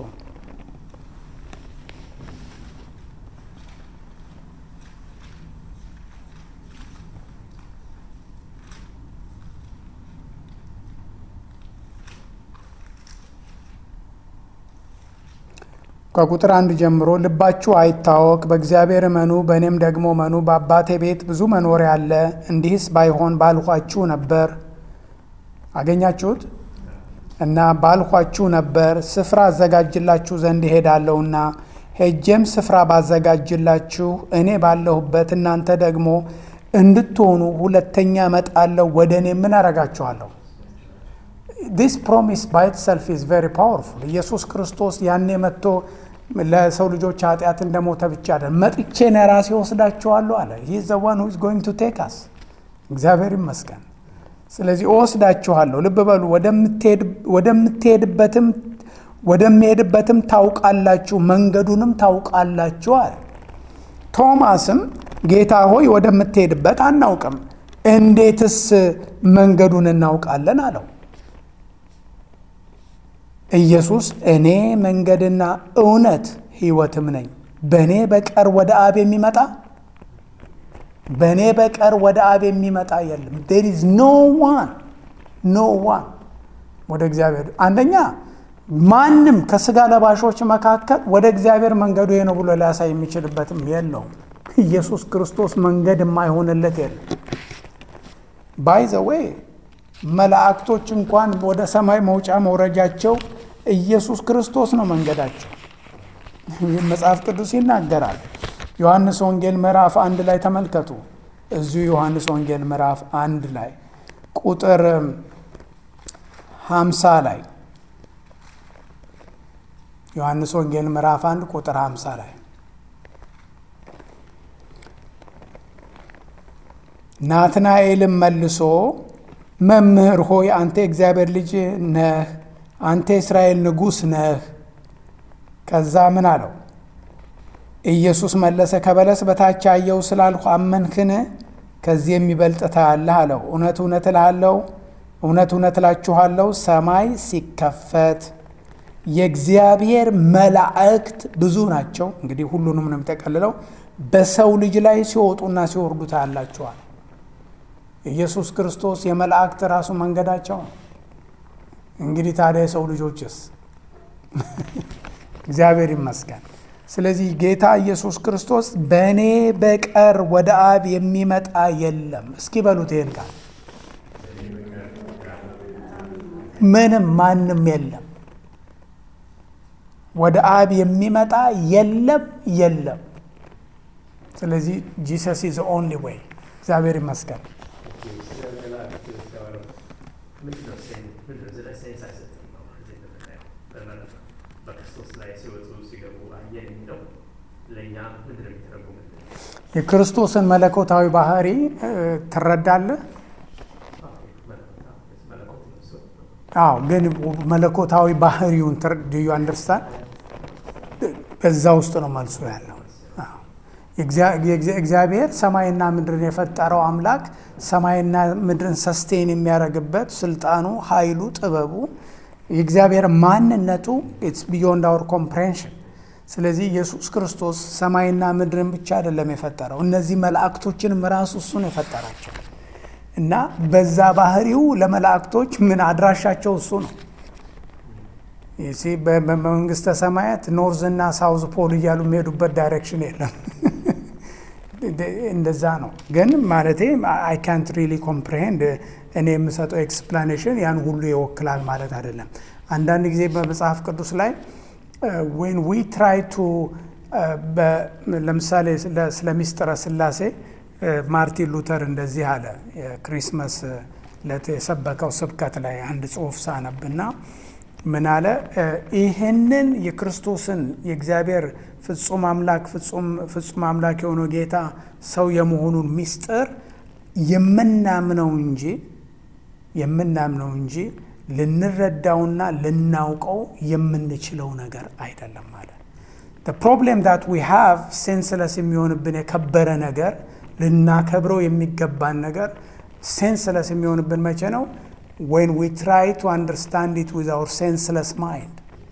ከቁጥር አንድ ጀምሮ ልባችሁ አይታወክ፣ በእግዚአብሔር እመኑ፣ በእኔም ደግሞ እመኑ። በአባቴ ቤት ብዙ መኖሪያ አለ። እንዲህስ ባይሆን ባልኋችሁ ነበር። አገኛችሁት? እና ባልኋችሁ ነበር። ስፍራ አዘጋጅላችሁ ዘንድ እሄዳለሁና ሄጄም ስፍራ ባዘጋጅላችሁ እኔ ባለሁበት እናንተ ደግሞ እንድትሆኑ ሁለተኛ እመጣለሁ፣ ወደ እኔ ምን አረጋችኋለሁ? ዲስ ፕሮሚስ ባይ ኢትሰልፍ ኢዝ ቬሪ ፓወርፉል። ኢየሱስ ክርስቶስ ያኔ መጥቶ ለሰው ልጆች ኃጢአት እንደሞተ ብቻ አይደል፣ መጥቼ እኔ ራሴ ወስዳችኋለሁ አለ። ሂዝ ዘ ዋን ሁ ኢዝ ጎይንግ ቱ ቴክ አስ። እግዚአብሔር ይመስገን። ስለዚህ እወስዳችኋለሁ። ልብ በሉ፣ ወደምትሄድበትም ወደሚሄድበትም ታውቃላችሁ፣ መንገዱንም ታውቃላችሁ አለ። ቶማስም ጌታ ሆይ ወደምትሄድበት አናውቅም፣ እንዴትስ መንገዱን እናውቃለን አለው። ኢየሱስ እኔ መንገድና እውነት ሕይወትም ነኝ፣ በእኔ በቀር ወደ አብ የሚመጣ በእኔ በቀር ወደ አብ የሚመጣ የለም። ዴር ኢዝ ኖ ዋን ኖ ዋን ወደ እግዚአብሔር አንደኛ ማንም ከስጋ ለባሾች መካከል ወደ እግዚአብሔር መንገዱ ይሄ ነው ብሎ ሊያሳይ የሚችልበትም የለውም። ኢየሱስ ክርስቶስ መንገድ የማይሆንለት የለም። ባይ ዘ ዌይ መላእክቶች እንኳን ወደ ሰማይ መውጫ መውረጃቸው ኢየሱስ ክርስቶስ ነው መንገዳቸው። መጽሐፍ ቅዱስ ይናገራል። ዮሐንስ ወንጌል ምዕራፍ አንድ ላይ ተመልከቱ። እዚሁ ዮሐንስ ወንጌል ምዕራፍ አንድ ላይ ቁጥር ሀምሳ ላይ ዮሐንስ ወንጌል ምዕራፍ አንድ ቁጥር ሀምሳ ላይ ናትናኤልም መልሶ መምህር ሆይ አንተ የእግዚአብሔር ልጅ ነህ፣ አንተ የእስራኤል ንጉሥ ነህ። ከዛ ምን አለው? ኢየሱስ መለሰ ከበለስ በታች አየው ስላልሁ አመንክን? ከዚህ የሚበልጥ ታያለህ አለው። እውነት እውነት እልሃለሁ እውነት እውነት እላችኋለሁ ሰማይ ሲከፈት የእግዚአብሔር መላእክት ብዙ ናቸው። እንግዲህ ሁሉንም ነው የሚጠቀልለው። በሰው ልጅ ላይ ሲወጡና ሲወርዱ ታያላችኋል። ኢየሱስ ክርስቶስ የመላእክት ራሱ መንገዳቸው ነው። እንግዲህ ታዲያ የሰው ልጆችስ? እግዚአብሔር ይመስገን። ስለዚህ ጌታ ኢየሱስ ክርስቶስ በእኔ በቀር ወደ አብ የሚመጣ የለም። እስኪ በሉት ይሄን ቃል ምንም ማንም የለም። ወደ አብ የሚመጣ የለም የለም። ስለዚህ ጂሰስ ኢዝ ኦንሊ ዌይ። እግዚአብሔር ይመስገን። የክርስቶስን መለኮታዊ ባህሪ ትረዳለህ? አዎ፣ ግን መለኮታዊ ባህሪውን ዩ አንደርስታንድ በዛ ውስጥ ነው መልሶ ያለው። እግዚአብሔር ሰማይና ምድርን የፈጠረው አምላክ ሰማይና ምድርን ሰስቴን የሚያደርግበት ስልጣኑ፣ ኃይሉ፣ ጥበቡ የእግዚአብሔር ማንነቱ ኢትስ ቢዮንድ አወር ኮምፕሬንሽን። ስለዚህ ኢየሱስ ክርስቶስ ሰማይና ምድርን ብቻ አይደለም የፈጠረው፣ እነዚህ መላእክቶችንም ራሱ እሱ ነው የፈጠራቸው እና በዛ ባህሪው ለመላእክቶች ምን አድራሻቸው እሱ ነው። በመንግስተ ሰማያት ኖርዝ እና ሳውዝ ፖል እያሉ የሚሄዱበት ዳይሬክሽን የለም። እንደዛ ነው። ግን ማለቴ አይ ካንት ሪሊ ኮምፕሬሄንድ እኔ የምሰጠው ኤክስፕላኔሽን ያን ሁሉ ይወክላል ማለት አይደለም። አንዳንድ ጊዜ በመጽሐፍ ቅዱስ ላይ ዌን ዊ ትራይ ቱ ለምሳሌ ስለ ሚስጥረ ስላሴ ማርቲን ሉተር እንደዚህ አለ። የክሪስመስ ዕለት የሰበከው ስብከት ላይ አንድ ጽሑፍ ሳነብና ምን አለ? ይህንን የክርስቶስን የእግዚአብሔር ፍጹም አምላክ ፍጹም አምላክ የሆነው ጌታ ሰው የመሆኑን ሚስጥር የምናምነው እንጂ የምናምነው እንጂ ልንረዳውና ልናውቀው የምንችለው ነገር አይደለም ማለት ፕሮብሌም ዳት ዊ ሃቭ ሴንስለስ የሚሆንብን የከበረ ነገር ልናከብረው የሚገባን ነገር ሴንስለስ የሚሆንብን መቼ ነው? ዌን ዊ ትራይ ቱ አንደርስታንድ ኢት ዊዝ አወር ሴንስለስ ማይንድ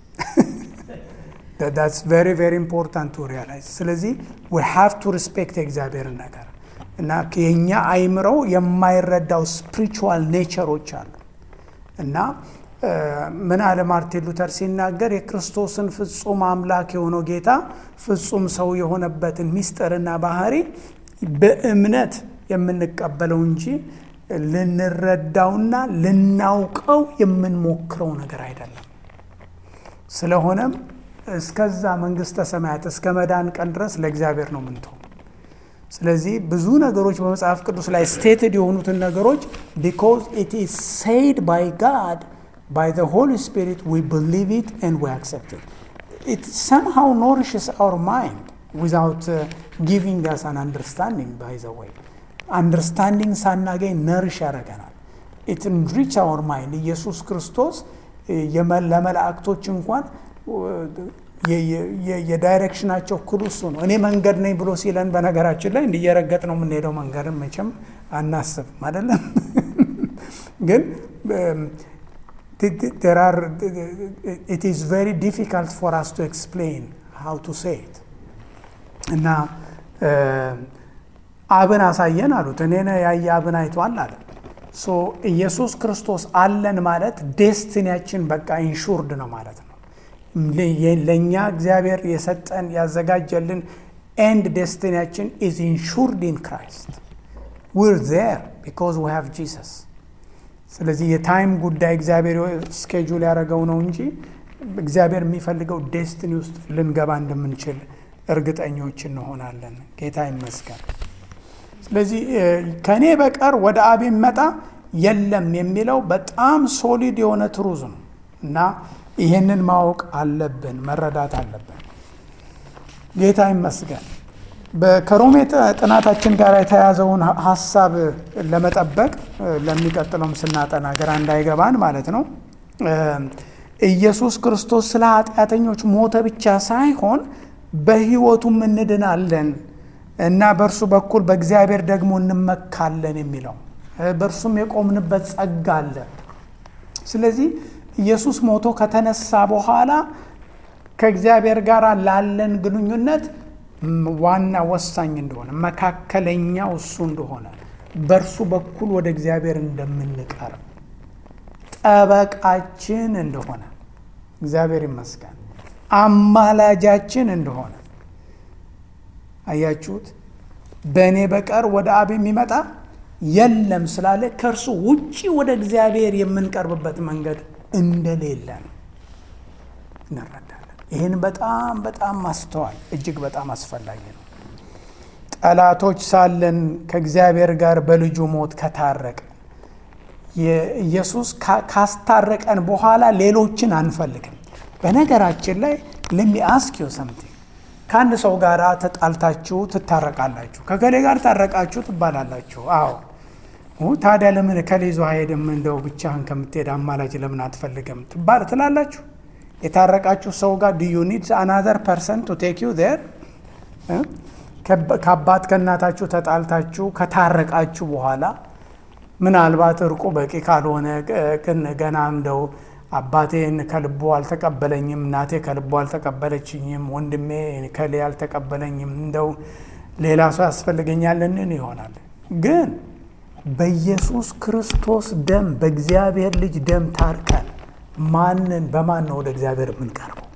ዳትስ ቬሪ ቬሪ ኢምፖርታንት ቱ ሪያላይዝ። ስለዚህ ዊ ሃቭ ቱ ሪስፔክት የእግዚአብሔርን ነገር እና የእኛ አይምረው የማይረዳው ስፒሪቹዋል ኔቸሮች አሉ እና ምን አለ ማርቲን ሉተር ሲናገር የክርስቶስን ፍጹም አምላክ የሆነው ጌታ ፍጹም ሰው የሆነበትን ምስጢርና ባህሪ በእምነት የምንቀበለው እንጂ ልንረዳውና ልናውቀው የምንሞክረው ነገር አይደለም። ስለሆነም እስከዛ መንግስተ ሰማያት እስከ መዳን ቀን ድረስ ለእግዚአብሔር ነው ምንተው። ስለዚህ ብዙ ነገሮች በመጽሐፍ ቅዱስ ላይ ስቴትድ የሆኑትን ነገሮች ቢኮዝ ኢት ኢዝ ሴይድ ባይ ጋድ ባይ ዘ ሆሊ ስፒሪት ዊ ብሊቭ ኢት ኤንድ ዊ አክሰፕት ኢት ኢት ሰምሃው ኖሪሽስ አወር ማይንድ ዊዛውት ጊቪንግ አስ አን አንደርስታንዲንግ ባይ ዘ ወይ አንደርስታንዲንግ ሳናገኝ ነርሽ ያደርገናል። ኢት እንሪች አወር ማይንድ ኢየሱስ ክርስቶስ ለመላእክቶች እንኳን የዳይሬክሽናቸው ክሉ እሱ ነው። እኔ መንገድ ነኝ ብሎ ሲለን በነገራችን ላይ እንዲየረገጥ ነው የምንሄደው። መንገድን መቼም አናስብም አይደለም። ግን ኢት ኢዝ ቬሪ ዲፊካልት ፎር አስ ቱ ኤክስፕሌን ሃው ቱ ሴይ ኢት እና አብን አሳየን አሉት። እኔ ያየ አብን አይቷል አለ። ሶ ኢየሱስ ክርስቶስ አለን ማለት ዴስቲኒያችን በቃ ኢንሹርድ ነው ማለት ነው። ለእኛ እግዚአብሔር የሰጠን ያዘጋጀልን ኤንድ ዴስቲኒያችን ኢዝ ኢንሹርድ ኢን ክራይስት ዊር ዜር ቢኮዝ ዊ ሃቭ ጂሰስ። ስለዚህ የታይም ጉዳይ እግዚአብሔር ስኬጁል ያደረገው ነው እንጂ እግዚአብሔር የሚፈልገው ዴስቲኒ ውስጥ ልንገባ እንደምንችል እርግጠኞች እንሆናለን። ጌታ ይመስገን። ስለዚህ ከእኔ በቀር ወደ አብ የሚመጣ የለም የሚለው በጣም ሶሊድ የሆነ ትሩዝ ነው እና ይህንን ማወቅ አለብን፣ መረዳት አለብን። ጌታ ይመስገን። ከሮሜ ጥናታችን ጋር የተያዘውን ሀሳብ ለመጠበቅ ለሚቀጥለውም ስናጠና ግራ እንዳይገባን ማለት ነው። ኢየሱስ ክርስቶስ ስለ ኃጢአተኞች ሞተ ብቻ ሳይሆን በሕይወቱም እንድናለን እና በእርሱ በኩል በእግዚአብሔር ደግሞ እንመካለን የሚለው በእርሱም የቆምንበት ጸጋ አለ። ስለዚህ ኢየሱስ ሞቶ ከተነሳ በኋላ ከእግዚአብሔር ጋር ላለን ግንኙነት ዋና ወሳኝ እንደሆነ መካከለኛው እሱ እንደሆነ በእርሱ በኩል ወደ እግዚአብሔር እንደምንቀርብ ጠበቃችን እንደሆነ እግዚአብሔር ይመስገን አማላጃችን እንደሆነ አያችሁት። በእኔ በቀር ወደ አብ የሚመጣ የለም ስላለ ከእርሱ ውጪ ወደ እግዚአብሔር የምንቀርብበት መንገድ እንደሌለ ነው እንረዳለን። ይህን በጣም በጣም ማስተዋል እጅግ በጣም አስፈላጊ ነው። ጠላቶች ሳለን ከእግዚአብሔር ጋር በልጁ ሞት ከታረቀ ኢየሱስ ካስታረቀን በኋላ ሌሎችን አንፈልግም። በነገራችን ላይ ለሚ አስክ ዩ ሰምቲንግ ከአንድ ሰው ጋር ተጣልታችሁ ትታረቃላችሁ። ከገሌ ጋር ታረቃችሁ ትባላላችሁ። አዎ ታዲያ ለምን ከሌ ይዞ አይሄድም? እንደው ብቻህን ከምትሄድ አማላጅ ለምን አትፈልግም ትባል ትላላችሁ። የታረቃችሁ ሰው ጋር ዱ ዩ ኒድ አናዘር ፐርሰን ቱ ቴክ ዩ ዜር። ከአባት ከእናታችሁ ተጣልታችሁ ከታረቃችሁ በኋላ ምናልባት እርቁ በቂ ካልሆነ ግን ገና እንደው አባቴን ከልቦ አልተቀበለኝም፣ እናቴ ከልቦ አልተቀበለችኝም፣ ወንድሜ ከሌ አልተቀበለኝም፣ እንደው ሌላ ሰው ያስፈልገኛልን ይሆናል። ግን በኢየሱስ ክርስቶስ ደም በእግዚአብሔር ልጅ ደም ታርከን ማንን በማን ነው ወደ እግዚአብሔር የምንቀርበው?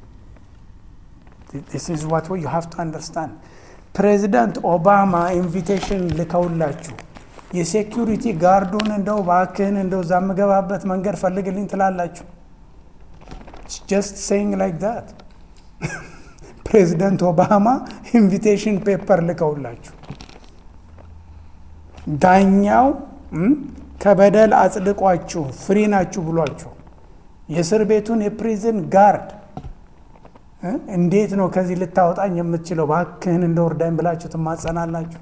ዚስ ኢዝ ዋት ዩ ሃቭ ቱ አንደርስታንድ። ፕሬዚዳንት ኦባማ ኢንቪቴሽን ልከውላችሁ የሴኪሪቲ ጋርዱን እንደው ባክህን እንደው እዛ የምገባበት መንገድ ፈልግልኝ ትላላችሁ። ጀስት ሴይንግ ላይክ ዛት ፕሬዚደንት ኦባማ ኢንቪቴሽን ፔፐር ልከውላችሁ ዳኛው ከበደል አጽድቋችሁ ፍሪ ናችሁ ብሏችሁ የእስር ቤቱን የፕሪዝን ጋርድ እንዴት ነው ከዚህ ልታወጣኝ የምትችለው ባክህን እንደ ወርዳኝ ብላችሁ ትማጸናላችሁ።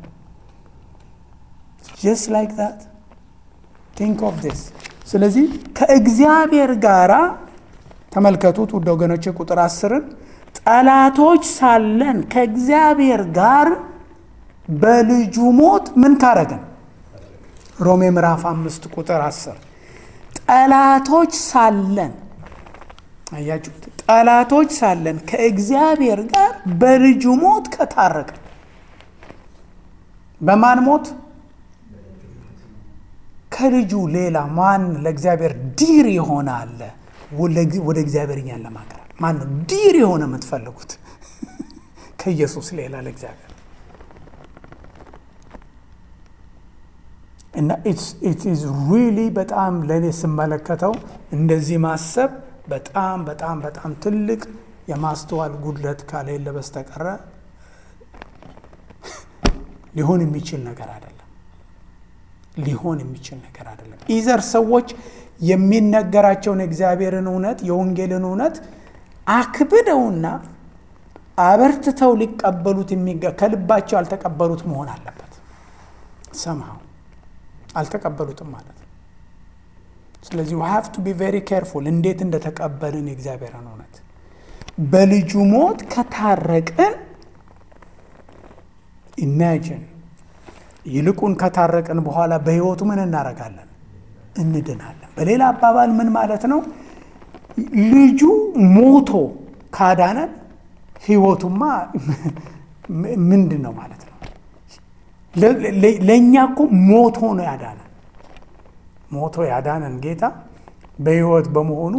ጀስት ላይክ ዛት ቲንክ ኦፍ ዲስ። ስለዚህ ከእግዚአብሔር ጋር ተመልከቱት ውድ ወገኖች፣ ቁጥር አስርን ጠላቶች ሳለን ከእግዚአብሔር ጋር በልጁ ሞት ምን ካረገን? ሮሜ ምዕራፍ አምስት ቁጥር አስር ጠላቶች ሳለን አያችሁት? ጠላቶች ሳለን ከእግዚአብሔር ጋር በልጁ ሞት ከታረቀን በማን ሞት? ከልጁ ሌላ ማን ለእግዚአብሔር ዲር የሆነ አለ? ወደ እግዚአብሔር እኛን ለማቅረብ ማን ነው ዲር የሆነ የምትፈልጉት? ከኢየሱስ ሌላ ለእግዚአብሔር እና ኢት ኢዝ ሪሊ በጣም ለእኔ ስመለከተው እንደዚህ ማሰብ በጣም በጣም በጣም ትልቅ የማስተዋል ጉድለት ካሌለ በስተቀረ ሊሆን የሚችል ነገር አይደለም። ሊሆን የሚችል ነገር አይደለም። ኢዘር ሰዎች የሚነገራቸውን እግዚአብሔርን እውነት የወንጌልን እውነት አክብደውና አበርትተው ሊቀበሉት የሚገ ከልባቸው ያልተቀበሉት መሆን አለበት። ሰምሃው አልተቀበሉትም ማለት ነው። ስለዚህ ዊ ሃቭ ቱ ቢ ቬሪ ኬርፉል እንዴት እንደተቀበልን የእግዚአብሔርን እውነት በልጁ ሞት ከታረቅን ኢማጂን ይልቁን ከታረቅን በኋላ በሕይወቱ ምን እናደርጋለን? እንድናለን። በሌላ አባባል ምን ማለት ነው? ልጁ ሞቶ ካዳነን ሕይወቱማ ምንድን ነው ማለት ነው? ለእኛ እኮ ሞቶ ነው ያዳነን። ሞቶ ያዳነን ጌታ በሕይወት በመሆኑ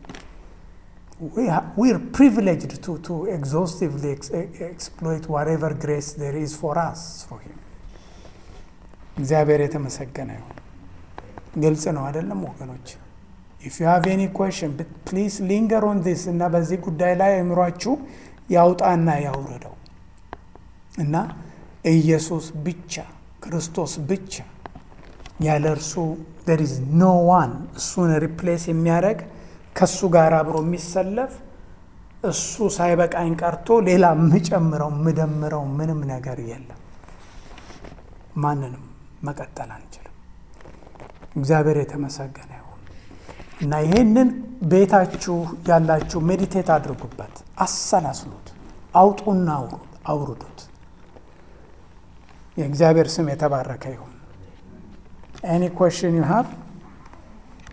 ዊር ፕሪቪሌጅድ ቱ ኤግዞስቲቭሊ ኤክስፕሎይት ዋትኤቨር ግሬስ ዜር ኢዝ ፎር አስ ትሩ ሂም። እግዚአብሔር የተመሰገነ ይሁን። ግልጽ ነው አይደለም ወገኖች? ኢፍ ዩ ሃቭ ኤኒ ኩዌሽን ፕሊዝ ሊንገር ኦን ዚስ እና በዚህ ጉዳይ ላይ አእምሯችሁ ያውጣና ያውርደው እና ኢየሱስ ብቻ ክርስቶስ ብቻ ያለ እርሱ there is no one እሱን ሪፕሌስ የሚያደርግ ከእሱ ጋር አብሮ የሚሰለፍ እሱ ሳይበቃኝ ቀርቶ ሌላ የምጨምረው የምደምረው ምንም ነገር የለም። ማንንም መቀጠል አንችልም። እግዚአብሔር የተመሰገነ ይሁን እና ይሄንን ቤታችሁ ያላችሁ ሜዲቴት አድርጉበት፣ አሰላስሉት፣ አውጡና አውርዱት። የእግዚአብሔር ስም የተባረከ ይሁን። ኤኒ ኮሽን ዩ ሃቭ